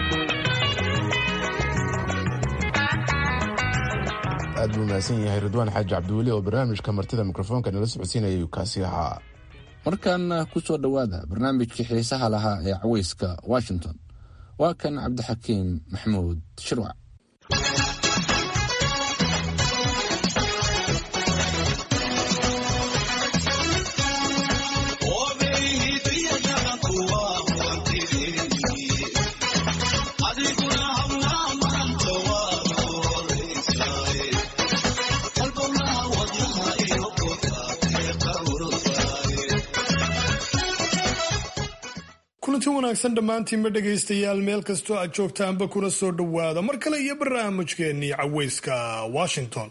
aad buu mahadsan yahay ridwaan xaaji cabdiweli oo barnaamijka martida mikrofoonka nala socodsiinayay kaasi ahaa markaana ku soo dhowaada barnaamijkii xiisaha lahaa ee caweyska washington waa kan cabdixakiim maxamuud shirwac kulanti wanaagsan dhammaantiinba dhegaystayaal meel kastoo aad joogtaanba kuna soo dhowaada mar kale iyo barnaamijkeennii caweyska washington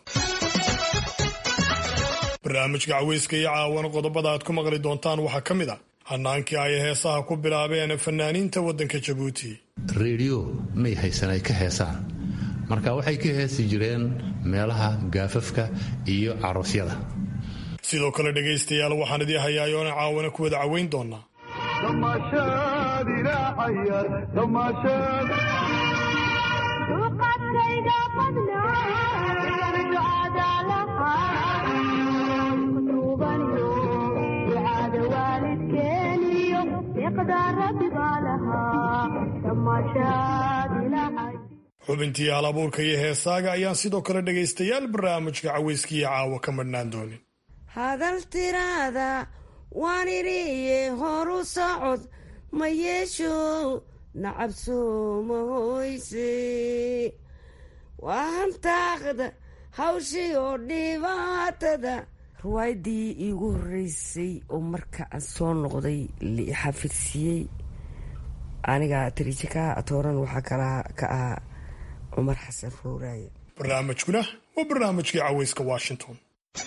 barnaamijka caweyska iyo caawana qodobada aad ku maqli doontaan waxaa ka mid a hanaankii ay heesaha ku bilaabeen fanaaniinta waddanka jabuuti reediyo may haysan ay ka heesaan marka waxay ka heesi jireen meelaha gaafafka iyo caroosyada sidoo kale dhegaystayaal waxaan idii hayaayoona caawana ku wada caweyn doonaa xubintii hal abuurka iyo heesaaga ayaan sidoo kale dhegaystayaal barnaamijka caweyskiiyo caawa ka madhnaan doonin hadal tiraada waan idhiye horu socod ma yeesho nacabsoo ma hoyse waa hantaaqda hawshii oo dhibaatada ruwaayaddii iigu horreysay oo marka aan soo noqday xafidsiiyey aniga tariijika atooran waxaa kala ka ahaa cumar xasan rooraaye barnaamijkuna waa barnaamijkii caweyska washington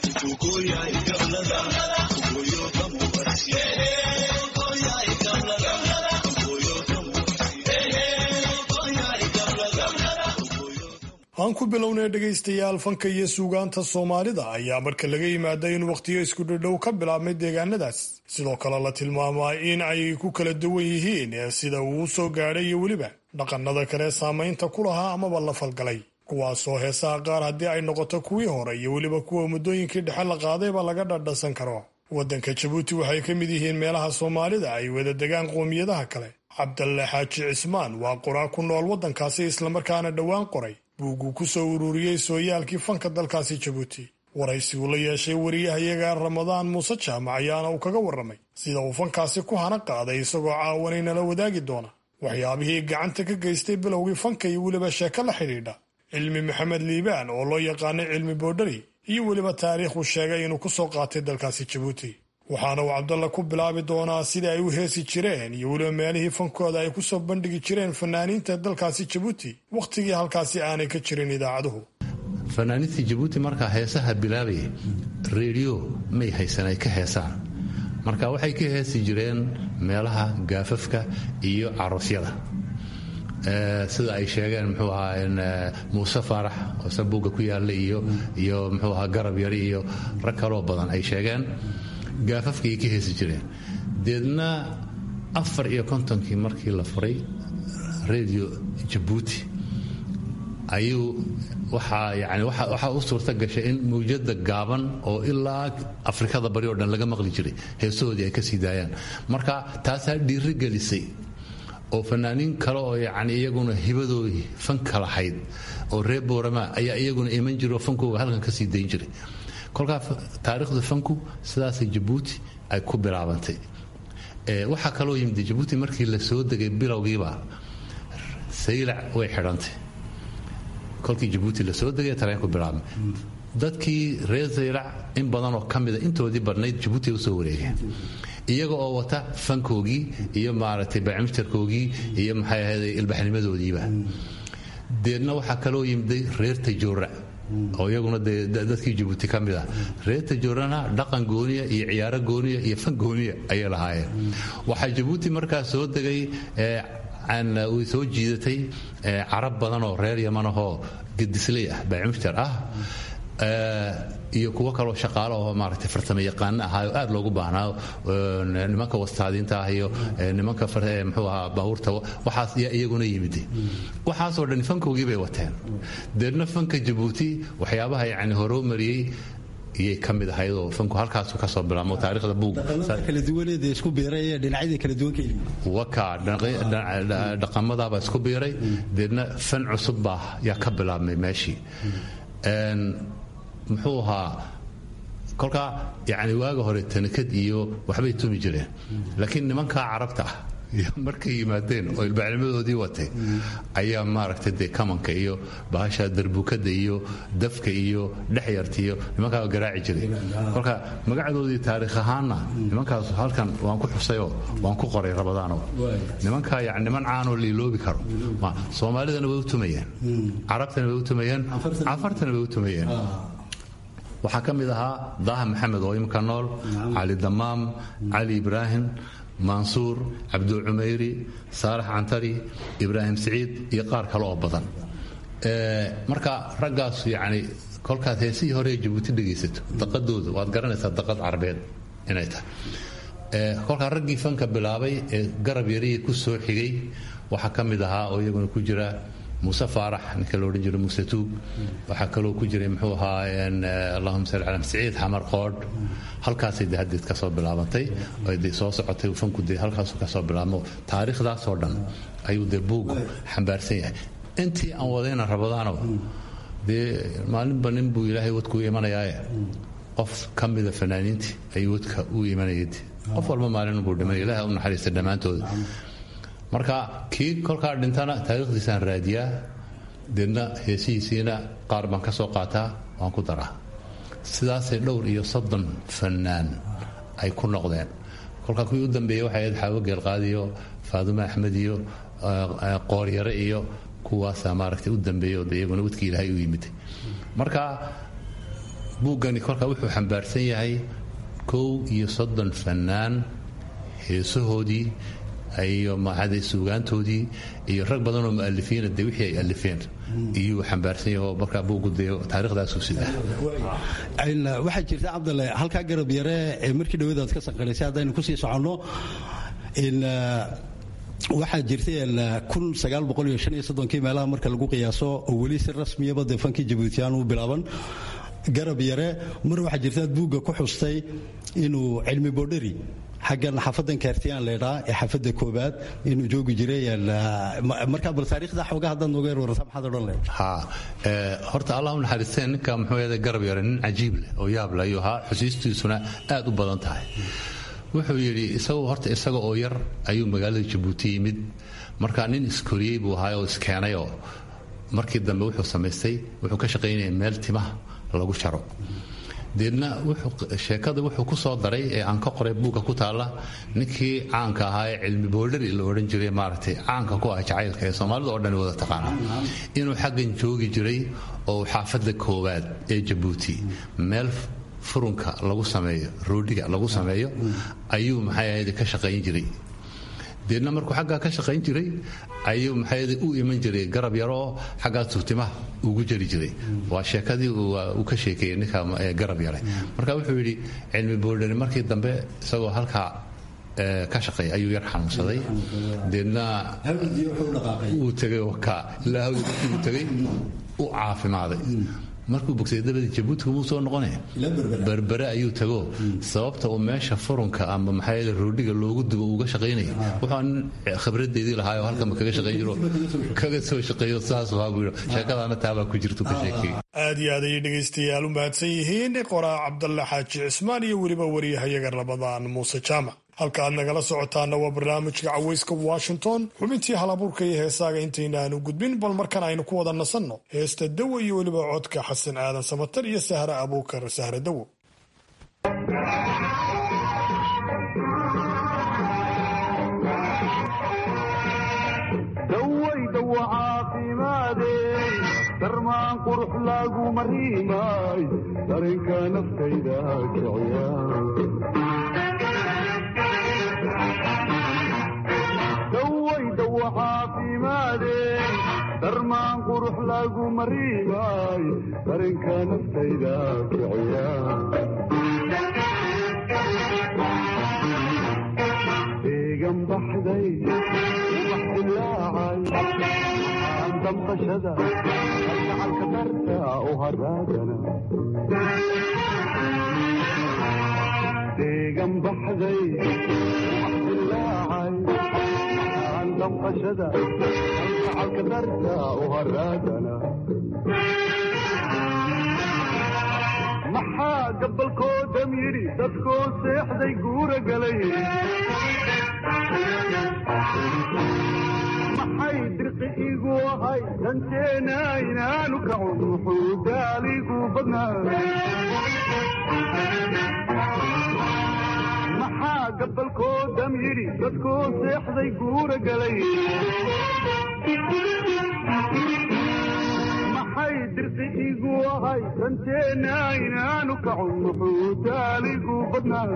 aan ku bilownay dhegaystayaal fanka iyo suugaanta soomaalida ayaa marka laga yimaada in wakhtiyo isku dhadhow ka bilaabmay deegaanadaas sidoo kale la tilmaamaa in ay ku kala duwan yihiin sida uu u soo gaadhay iyo weliba dhaqannada kale saamaynta ku lahaa amaba la falgalay kuwaasoo heesaha qaar haddii ay noqoto kuwii hore iyo weliba kuwa muddooyinkii dhexe la qaadayba laga dhadhasan karo waddanka jabuuti waxay ka mid yihiin meelaha soomaalida ay wada degaan qoomiyadaha kale cabdalle xaaji cismaan waa qoraa ku nool waddankaasi islamarkaana dhowaan qoray buugguu ku soo ururiyey sooyaalkii fanka dalkaasi jabuuti waraysi uu la yeeshay wariyahayaga ramadaan muuse jaamac ayaana uu kaga warramay sida uu fankaasi ku hana qaaday isagoo caawanay nala wadaagi doona waxyaabihii gacanta ka geystay bilowgii fanka iyo weliba sheeko la xidhiidha cilmi maxamed liibaan oo loo yaqaanay cilmi boodhari iyo weliba taariikhuu sheegay inuu ku soo qaatay dalkaasi jabuuti waxaana uu cabdalla ku bilaabi doonaa sidai ay u heesi jireen iyo weliba meelihii fankooda ay ku soo bandhigi jireen fanaaniinta dalkaasi jabuuti wakhtigii halkaasi aanay ka jirin idaacaduhu fanaaniinta jabuuti markaa heesaha bilaabaya reediyo may haysan ay ka heesaan marka waxay ka heesi jireen meelaha gaafafka iyo caroosyada sida ay sheegeen muxuu ahaa muuse faarax oo sabuugga ku yaalla iyo iyo muxuu ahaa garab yari iyo rag kaloo badan ay sheegeen gaafafkaay ka heesi jireen deedna afar iyo kontonkii markii la furay radio jabuuti ayuu waxaa yani waxaa u suurta gashay in mawjada gaaban oo ilaa afrikada bari oo dhan laga maqli jiray heesahoodii ay ka sii daayaan marka taasaa dhiiri gelisay oo fanaaniin kale oo yani iyaguna hibadoodii fanka lahayd oo reer boorama ayaa iyaguna iman jira oo fankooga halkan ka sii dayn jiray kolkaa taariikhda fanku sidaasay jabuuti ay ku bilaabantay waxaa kaloo yimid jabuuti markii la soo degay bilowgiiba saylac way xidhantay kolkii jabuuti la soo degay tareenku bilaabmay dadkii reer saylac in badanoo ka mida intoodii badnayd jabuuti usoo wareegeen iyaga oo wata fankoogii iyo maaragtay bacmijarkoogii iyo maxay ahayd ilbaxnimadoodiiba deedna waxaa kaloo yimiday reer tajoora oo iyaguna dee dadkii jabuuti ka mid ah reer tajoorana dhaqan gooniya iyo ciyaaro gooniya iyo fan gooniya ayay lahaayeen waxaa jabuuti markaa soo degay way soo jiidatay carab badan oo reer yamanahoo gedisley ah bacmijar ah iyo kuwo kaloo shaqaalo oo maaragtay farsamo yaqaano ahaa oo aad loogu baahnaa nimanka wastaadiinta ah iyo nimanka muxuu ahaa baabuurta waxaas yaa iyaguna yimiday waxaasoo dhan fankoogii bay wateen deedna fanka jabuuti waxyaabaha yacni horoo mariyey iyay ka mid ahayd oo fanku halkaasu ka soo bilaamo taariikhda buugga kala duwaneeda isku biiray ee dhinacyada kala duwan ka yimid waka dhaqamadaabaa isku biiray deedna fan cusub baa yaa ka bilaabmay meeshii muxuu ahaa kolkaa yani waaga hore tanikad iyo waxbay tumi jireen laakiin nimankaa carabta ah markay yimaadeen oo ilbaxnimadoodii watay ayaa maaragtay dee kamanka iyo bahasha darbukada iyo dafka iyo dhexyarta iyo nimankaa garaaci jiray kolka magacdoodii taariikh ahaanna nimankaas halkan waan ku xusayoo waan ku qoray rabadaano nimankaa yani niman caanoo liiloobi karo soomaalidana way u tumayeen carabtana way u tumayeen cafartana way u tumayeen waxaa ka mid ahaa daaha maxamed oo imika nool cali damaam cali ibraahim mansuur cabdul cumayri saalax cantari ibraahim siciid iyo qaar kale oo badan marka raggaas yani kolkaad heesihii hore ee jabuuti dhegaysato daqadooda waad garanaysaa daqad carabeed inay tahay kolkaa raggii fanka bilaabay ee garab yariya ku soo xigay waxaa ka mid ahaa oo iyaguna ku jira muuse faarax ninka la odhan jiray muuse tuug waxaa kaloo ku jiray muxuu ahaa allahuma salli cala siciid xamar qoodh halkaasay de haddeed ka soo bilaabantay ay de soo socotay fanku de halkaasu ka soo bilaabmo taariikhdaasoo dhan ayuu dee buuggu xambaarsan yahay intii aan wadayna rabadaano dee maalinba nin buu ilaahay wadkuu imanayaaye qof ka mida fanaaniintii ayuu wadka u imanayad qof walba maalin buu dhimanay ilaah u naxariista dhammaantooda marka kii kolkaa dhintana taariikhdiisaan raadiyaa deedna heesihiisiina qaar baan ka soo qaataa waan ku daraa sidaasay dhowr iyo soddon fannaan ay ku noqdeen kolkaa kuwii u dambeeyey waxay ahayd xaawo geelqaadi iyo faadume axmed iyo qooryare iyo kuwaasaa maaragtay u dambeeyey oo de iyaguna wadkii ilaahay u yimid marka buuggani kolkaa wuxuu xambaarsan yahay kow iyo soddon fannaan heesahoodii iyo maxaday suugaantoodii iyo rag badanoo mu'alifiina de wixii ay alifeen iyuu xambaarsan yaho markaa buugu dee taariikhdaasu sidaa waxaa jirta cabdalle halkaa garab yare ee markii dhawadaad ka sanqaraysay haddaynu kusii soconno waxaa jirtay kii meelaha marka lagu qiyaaso oo weli si rasmiyaba dee fankii jabuutiyan u bilaaban garab yare mar waxaa jirtaad buugga ku xustay inuu cilmi boodhari xaggan xafadan kaartiyaan leedhaa ee xafada koobaad inuu joogi jiray markaa bal taariikhda xooga haddaad nooga yar warata maxaad odhan lehed ha horta allah u naxariistee ninka muxuu yahay garab yare nin cajiib leh oo yaab leh ayuu ahaa xusiistiisuna aad u badan tahay wuxuu yidhi isagu horta isaga oo yar ayuu magaalada jabuuti yimid marka nin iskoriyey buu ahaa oo iskeenay oo markii dambe wuxuu samaystay wuxuu ka shaqaynaya meel timaha lagu jaro deedna sheekada wuxuu ku soo daray ee aan ka qoray buugga ku taalla ninkii caanka ahaa ee cilmi boodhari la odhan jiray maaragtay caanka ku ah jacaylka ee soomaalida oo dhan wada taqaana inuu xaggan joogi jiray oo xaafadda koowaad ee jabuuti meel furunka lagu sameeyo roodhiga lagu sameeyo ayuu maxay ahayd ka shaqayn jiray deedna markuu xaggaa ka shaqayn jiray ayuu maxay u iman jiray garab yaroo xaggaa tuutimaha ugu jari jiray waa sheekadii uu ka sheekeeyey ninka garab yare marka wuxuu yidhi cilmi boodhani markii dambe isagoo halkaa ka shaqeeya ayuu yar xanuunsaday deedna uu tegay wakaa ilaa hawdi markii uu tegay u caafimaaday markuu bogsay dabadii jabuuti kumuu soo noqone berbere ayuu tago sababta uu meesha furunka ama maxaa roodhiga loogu dubo uga shaqaynayo wuxuu nin khibradeedii lahaayoo halkanba kaga shaqayn jiro kaga soo shaqeeyo saas waa buu sheekadaana taabaa ku jirtu ka sheekeey aad iyo aad ayay dhegaystayaal u mahadsan yihiin qoraa cabdalle xaaji cismaan iyo weliba wariyahayaga rabadaan muuse jaamac halka aad nagala socotaana waa barnaamijka cawayska washington xubintii halabuurka iyo heesaaga intaynaanu gudbin bal markan aynu ku wada nasanno heesta dawo iyo weliba codka xasan aadan samatar iyo sahre abuukar sahre dawo darmaan qurux lagu mariimay darinka naftayda kiciya caafimaadeen darmaan qurux lagu mariimay darinka naftayda kiciya deegan baxday ubax dilaacay aan damqashada algacalka darta u haraagana deegan baxday ubax dilaacay damqashada algacalka darta u haraagana maxaa gabalkoodam yidhi dadkoo seexday guura galay maxay dirqi igu ahay danteena inaanu kacun wuxuu daaligu badnaa maxaa gabalkoodam yidhi dadkoo seexday guura galay maxay dirqi igu ahay danteena inaanu kacun wuxuu daaligu badnaa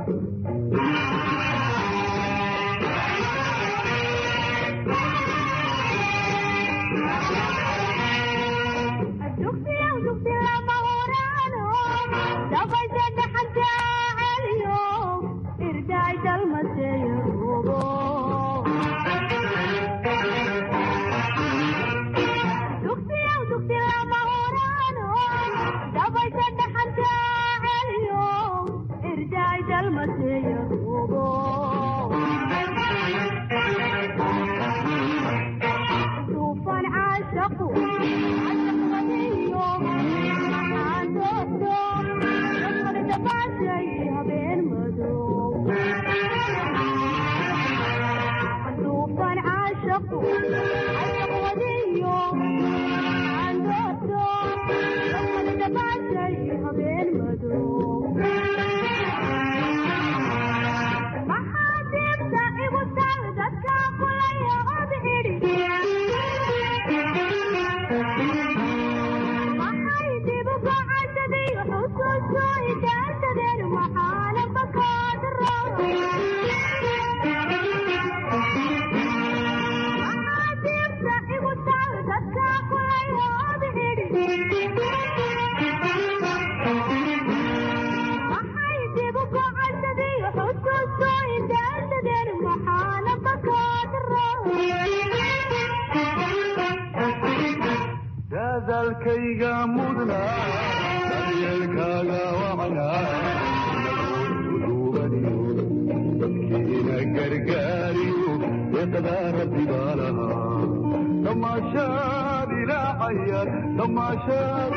dadaalkayga mudna daryeelkaaga wacnaa duubaniyo dadkiina gargaariyo deeqdaa rabbi baa lahaa tamaashaad ilaacayaan tamaashaad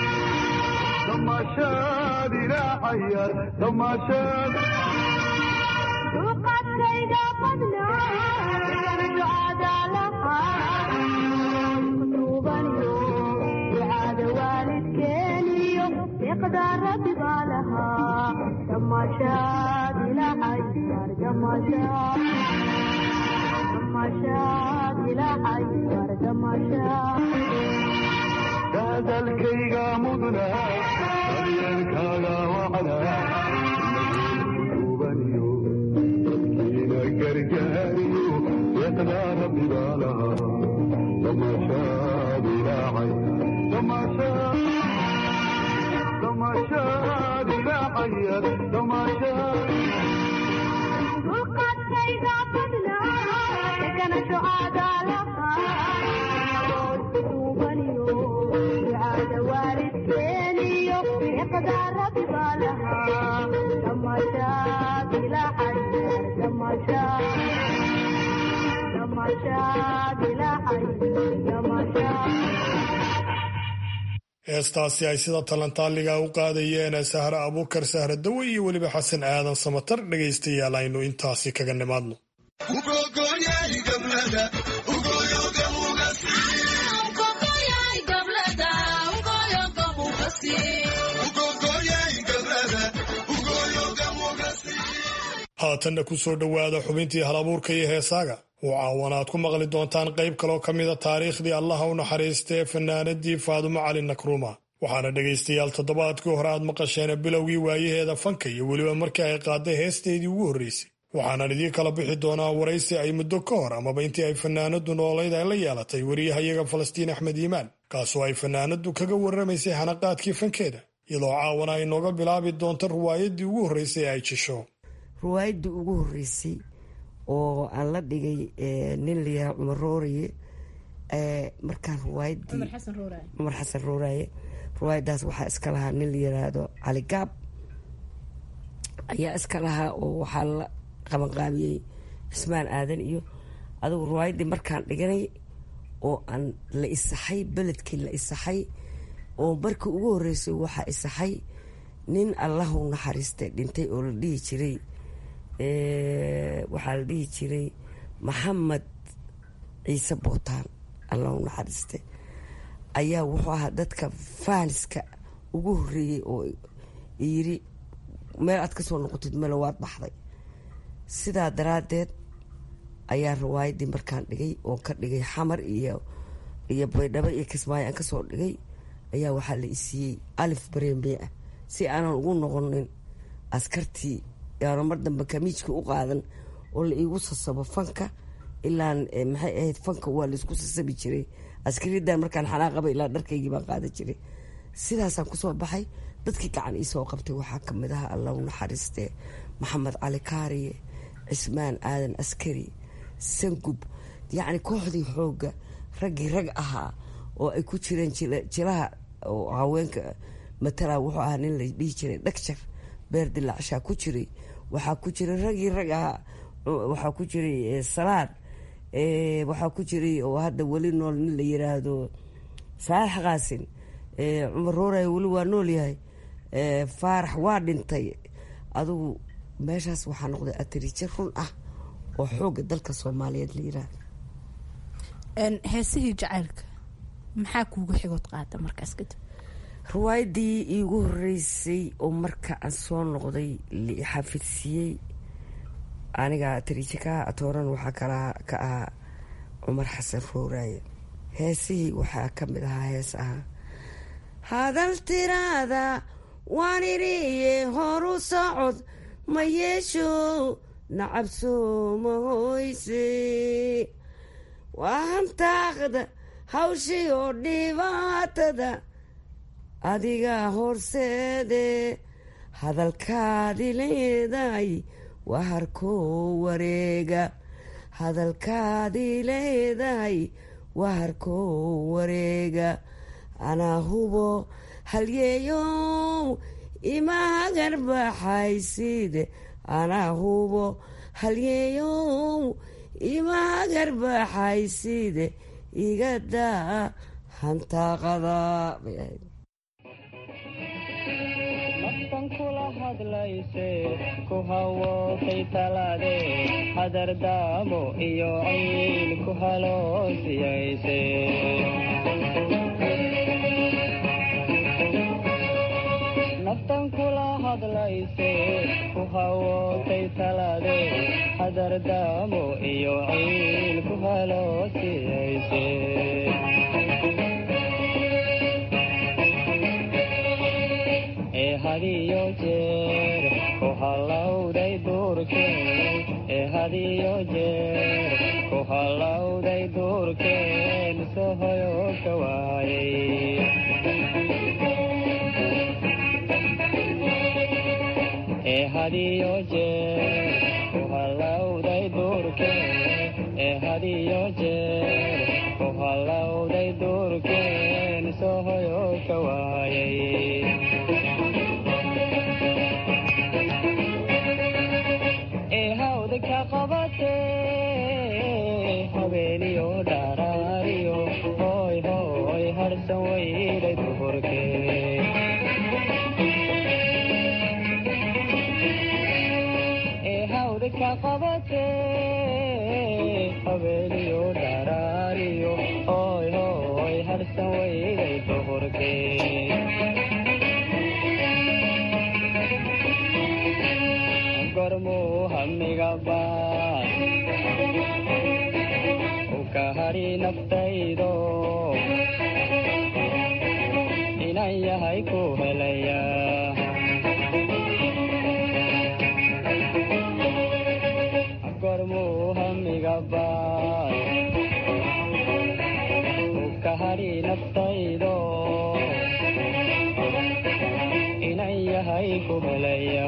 tamaashaad ilaacayaan tamaashaad duqadkayga badnaa ducada lahaa duubaniyo ducada waalidkeeniyo deeqda rabbi baa lahaa tamaashaad ilaacayaan tamaashaad tamaashaad ilaacayaan tamaashaad hadalkayga mudna daryeelkaaga wacnaa duubaniyo dadkiina gargaariyo deeqdaa rabbi baa lahaa tamaashaad ilaacay tamaashaad tamaashaad ilaacaya tamaashaad duqadkayga badnaa dekana ducada lahaa duubaniyo ducada waalidkeeniyo deeqda rabbi baa lahaa tamaashaad ilaacayar tamaashaad tamaashaad ilaacayar tamaashaad heestaasi ay sida talantaaliga u qaadayeen sahre abuukar sahre dawe iyo weliba xasan aadan samatar dhegaystayaal aynu intaasi kaga nimaadno haatanna ku soo dhowaada xubintii halabuurka iyo heesaaga oo caawan aad ku maqli doontaan qayb kaloo ka mida taariikhdii allaha u naxariista ee fanaanadii faadumo cali nakruuma waxaana dhegaystayaal toddobaadkii hore aad maqasheen bilowgii waayaheeda fanka iyo weliba markii ay qaaday heesteedii ugu horreysay waxaanan idiin kala bixi doonaa waraysi ay muddo ka hor amaba intii ay fanaanadu noolayd ay la yeelatay wariyahayaga falastiin axmed iimaan kaasoo ay fanaanadu kaga warramaysay hanaqaadkii fankeeda iyadoo caawana ay nooga bilaabi doonto ruwaayadii ugu horreysay ee ay jisho ruwaayadii ugu horreysay oo aan la dhigay nin layahaa cumar rooriye markaan ruwaayadii cumar xasan rooraaye ruwaayadaas waxaa iska lahaa nin la yiraahdo cali gaab ayaa iska lahaa oo waxaa la qabanqaabiyey cismaan aadan iyo adugu ruwaayadii markaan dhiganay oo aan la isaxay beledkii la isaxay oo markii ugu horreysay waxaa isaxay nin allahu naxariistay dhintay oo la dhihi jiray waxaa la dhihi jiray maxamed ciise bootaan allahu naxariiste ayaa wuxuu ahaa dadka faaniska ugu horreeyey oo yiri meel aad ka soo noqotid melo waad baxday sidaa daraaddeed ayaa riwaayadii markaan dhigay oo ka dhigay xamar iyo iyo baydhabo iyo kismaayo aan kasoo dhigay ayaa waxaa la isiiyey alif barembe ah si aanan ugu noqonin askartii yaana mar dambe kamiijka u qaadan oo la iigu sasabo fanka ilaa maxay ahayd fanka waa laisku sasabi jiray askariyadan markaan xanaaqaba ilaa dharkaygii baan qaadan jiray sidaasaan kusoo baxay dadkii gacan iisoo qabtay waxaa kamid aha allah u naxariiste maxamed cali kaariye cismaan aadan askari sangub yacni kooxdii xooga raggii rag ahaa oo ay ku jireen jilaha oo haweenka matala wuxuu ahaa nin la dhihi jiray dhagjar beer dilaacshaa ku jiray waxaa ku jiray raggii rag ahaa waxaa ku jiray salaad waxaa ku jiray oo hadda weli nool nin la yiraahdo saalax qaasin cumar rooray weli waa nool yahay faarax waa dhintay adugu meeshaas waxaa noqday atariije run ah oo xooga dalka soomaaliyeed la yiraahdo heesihii jacaylka maxaa kuugu xigood qaada markaas kadib riwaayadii iigu horeysay oo marka aan soo noqday xafidsiiyey aniga tariije ka atooran waxaa kala ka ahaa cumar xasan rooraaye heesihii waxaa ka mid ahaa hees ahaa hadal tiraada waan iriye horu socod ma yeesho nacabsoo ma hoyse waa hantaaqda hawshii oo dhibaatada adiga horseede hadalkaadi leedahay waa harkoo wareega hadalkaadi leedahay waa harkoo wareega anaa hubo halyeeyow ima hagarbaxayside anaa hubo halyeeyow ima hagarbaxayside igadaa hantaaqada bay ahayd naftan kula hadlayse ku hawootay talaade hadardaamo iyo ciil ku haloosiyayse naftan kula hadlayse ku hawootay talaade hadardaamo iyo ciil ku haloosiyayse ee hadiyo jeer ku hallowday duurkeen ee hadiyo jeer ku hallowday duurkeen sohoyo ka waayay ee hadiyo jeer ku hallowday duurkeen ee hadiyo jeer ku hallowday duurkeen sohoyo ka waayay ee hawda ka qabatee habeeniyo dharaariyo hooy hooy harsan weyday duhurkee ee hawda ka qabatee habeeniyo dharaariyo hooy hooy harsan weyday duhurkee gormuu hamiga baan u ka hari naftaydo inan yahay ku helaya gormuu hamiga baan u ka hari naftaydo inan yahay ku helaya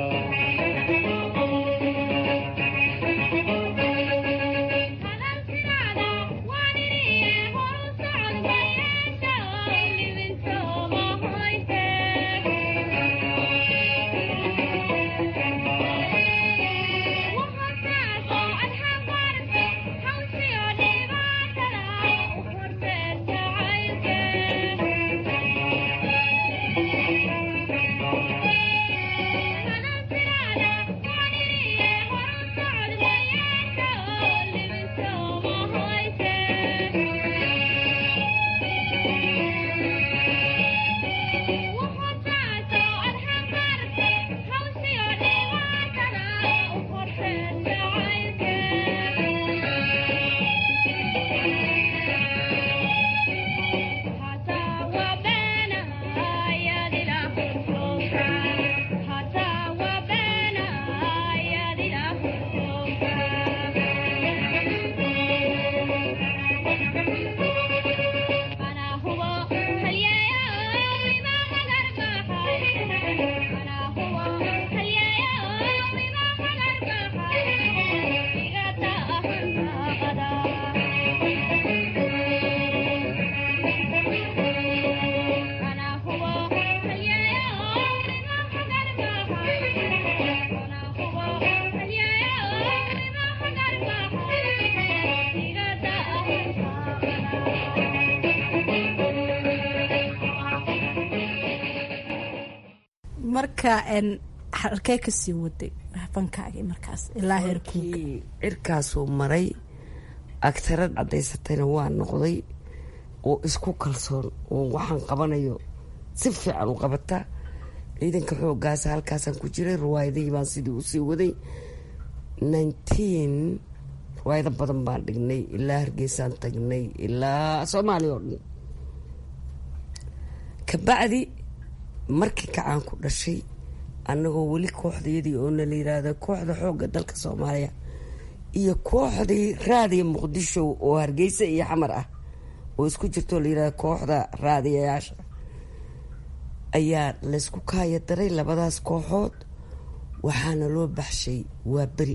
marka halkee kasii waday fankaagii markaas ilaa heerkuuga markii cirkaasuu maray agtarad cadaysatayna waa noqday oo isku kalsoon oo waxaan qabanayo si fiican u qabata ciidanka xoogaasa halkaasaan ku jiray riwaayadihii baan sidii usii waday nineteen riwaayado badan baan dhignay ilaa hargeysaan tagnay ilaa soomaaliya oo dhan kabacdi markii kacaan ku dhashay annagoo weli kooxdayadii oona la yiraahda kooxda xoogga dalka soomaaliya iyo kooxdii raadiya muqdisho oo hargeysa iyo xamar ah oo isku jirtoo la yirahda kooxda raadiyayaasha ayaa laysku kaaya daray labadaas kooxood waxaana loo baxshay waa beri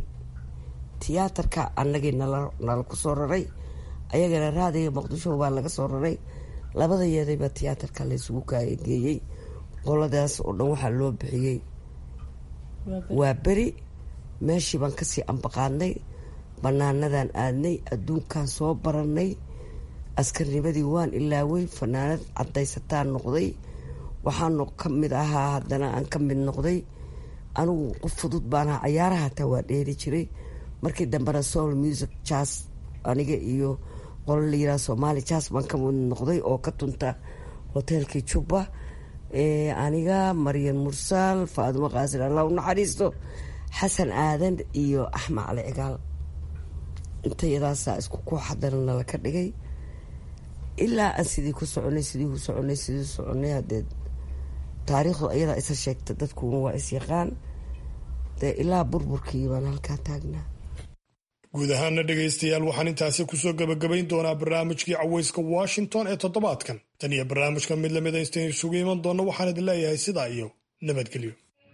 tiyaatarka annagii nala nala ku soo raray ayagana raadiga muqdisho baa laga soo raray labada yeedayba tiyaatarka laysugu kaageeyey qoladaas oo dhan waxaa loo bixiyey waa beri meeshii baan kasii ambaqaadnay banaanadan aadnay adduunkan soo baranay askarnimadii waan ilaaway fanaanad cadaysataan noqday waxaanu ka mid ahaa haddana aan ka mid noqday anigu qof fudud baan ahaa cayaaraha hataa waa dheeri jiray markii dambena soul music jas aniga iyo qolo la yiraha somaali jas baan ka mid noqday oo ka tunta hoteelkii jubba aniga maryan mursaal faadimo qaasir allah u naxariisto xasan aadan iyo axmed cali cigaal intayadaasaa isku koox haddana nala ka dhigay ilaa aan sidii ku soconay sidii ku soconay sidii soconay hadeed taariikhdu ayadaa isa sheegta dadkuna waa isyaqaan dee ilaa burburkii baan halkaa taagnaa guud ahaana dhegaystayaal waxaan intaasi kusoo gebagabayn doonaa barnaamijkii caweyska washington ee toddobaadkan tan iyo barnaamijka mid lamida intayn isugu iman doonno waxaan idin leeyahay sidaa iyo nabadgelyo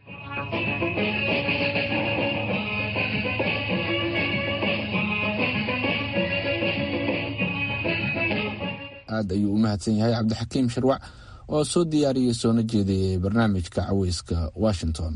aad ayuu u mahadsan yahay cabdixakiim sharwac oo soo diyaariyey soona jeediyey barnaamijka caweyska washington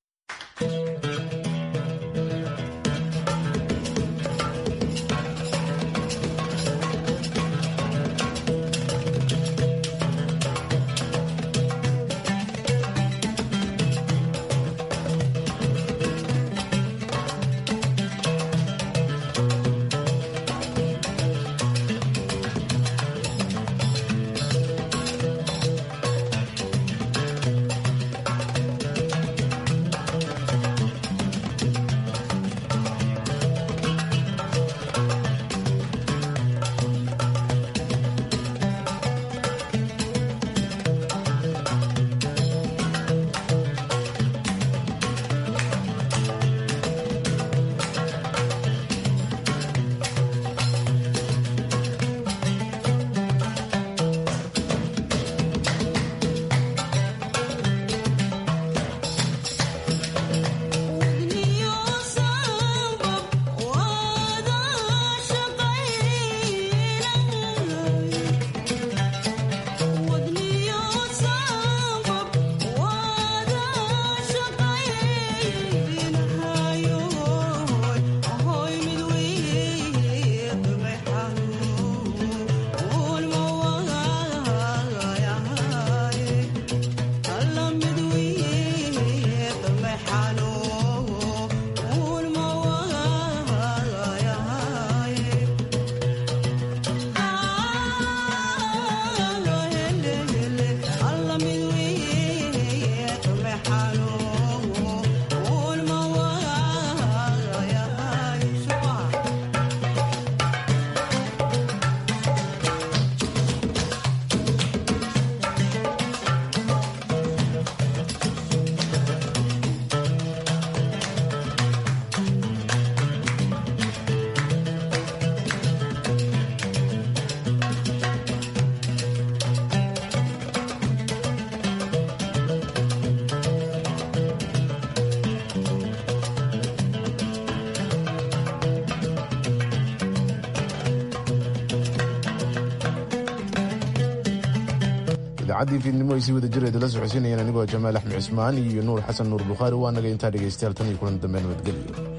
idaacadii fiidnimo ay sii wada jireeda la socodsiinayeen anigoo jamaal axmed cismaan iyo nuur xasan nuur bukhaari waa naga intaa dhegaystayaal tan iyo kulan dambe nabadgelyo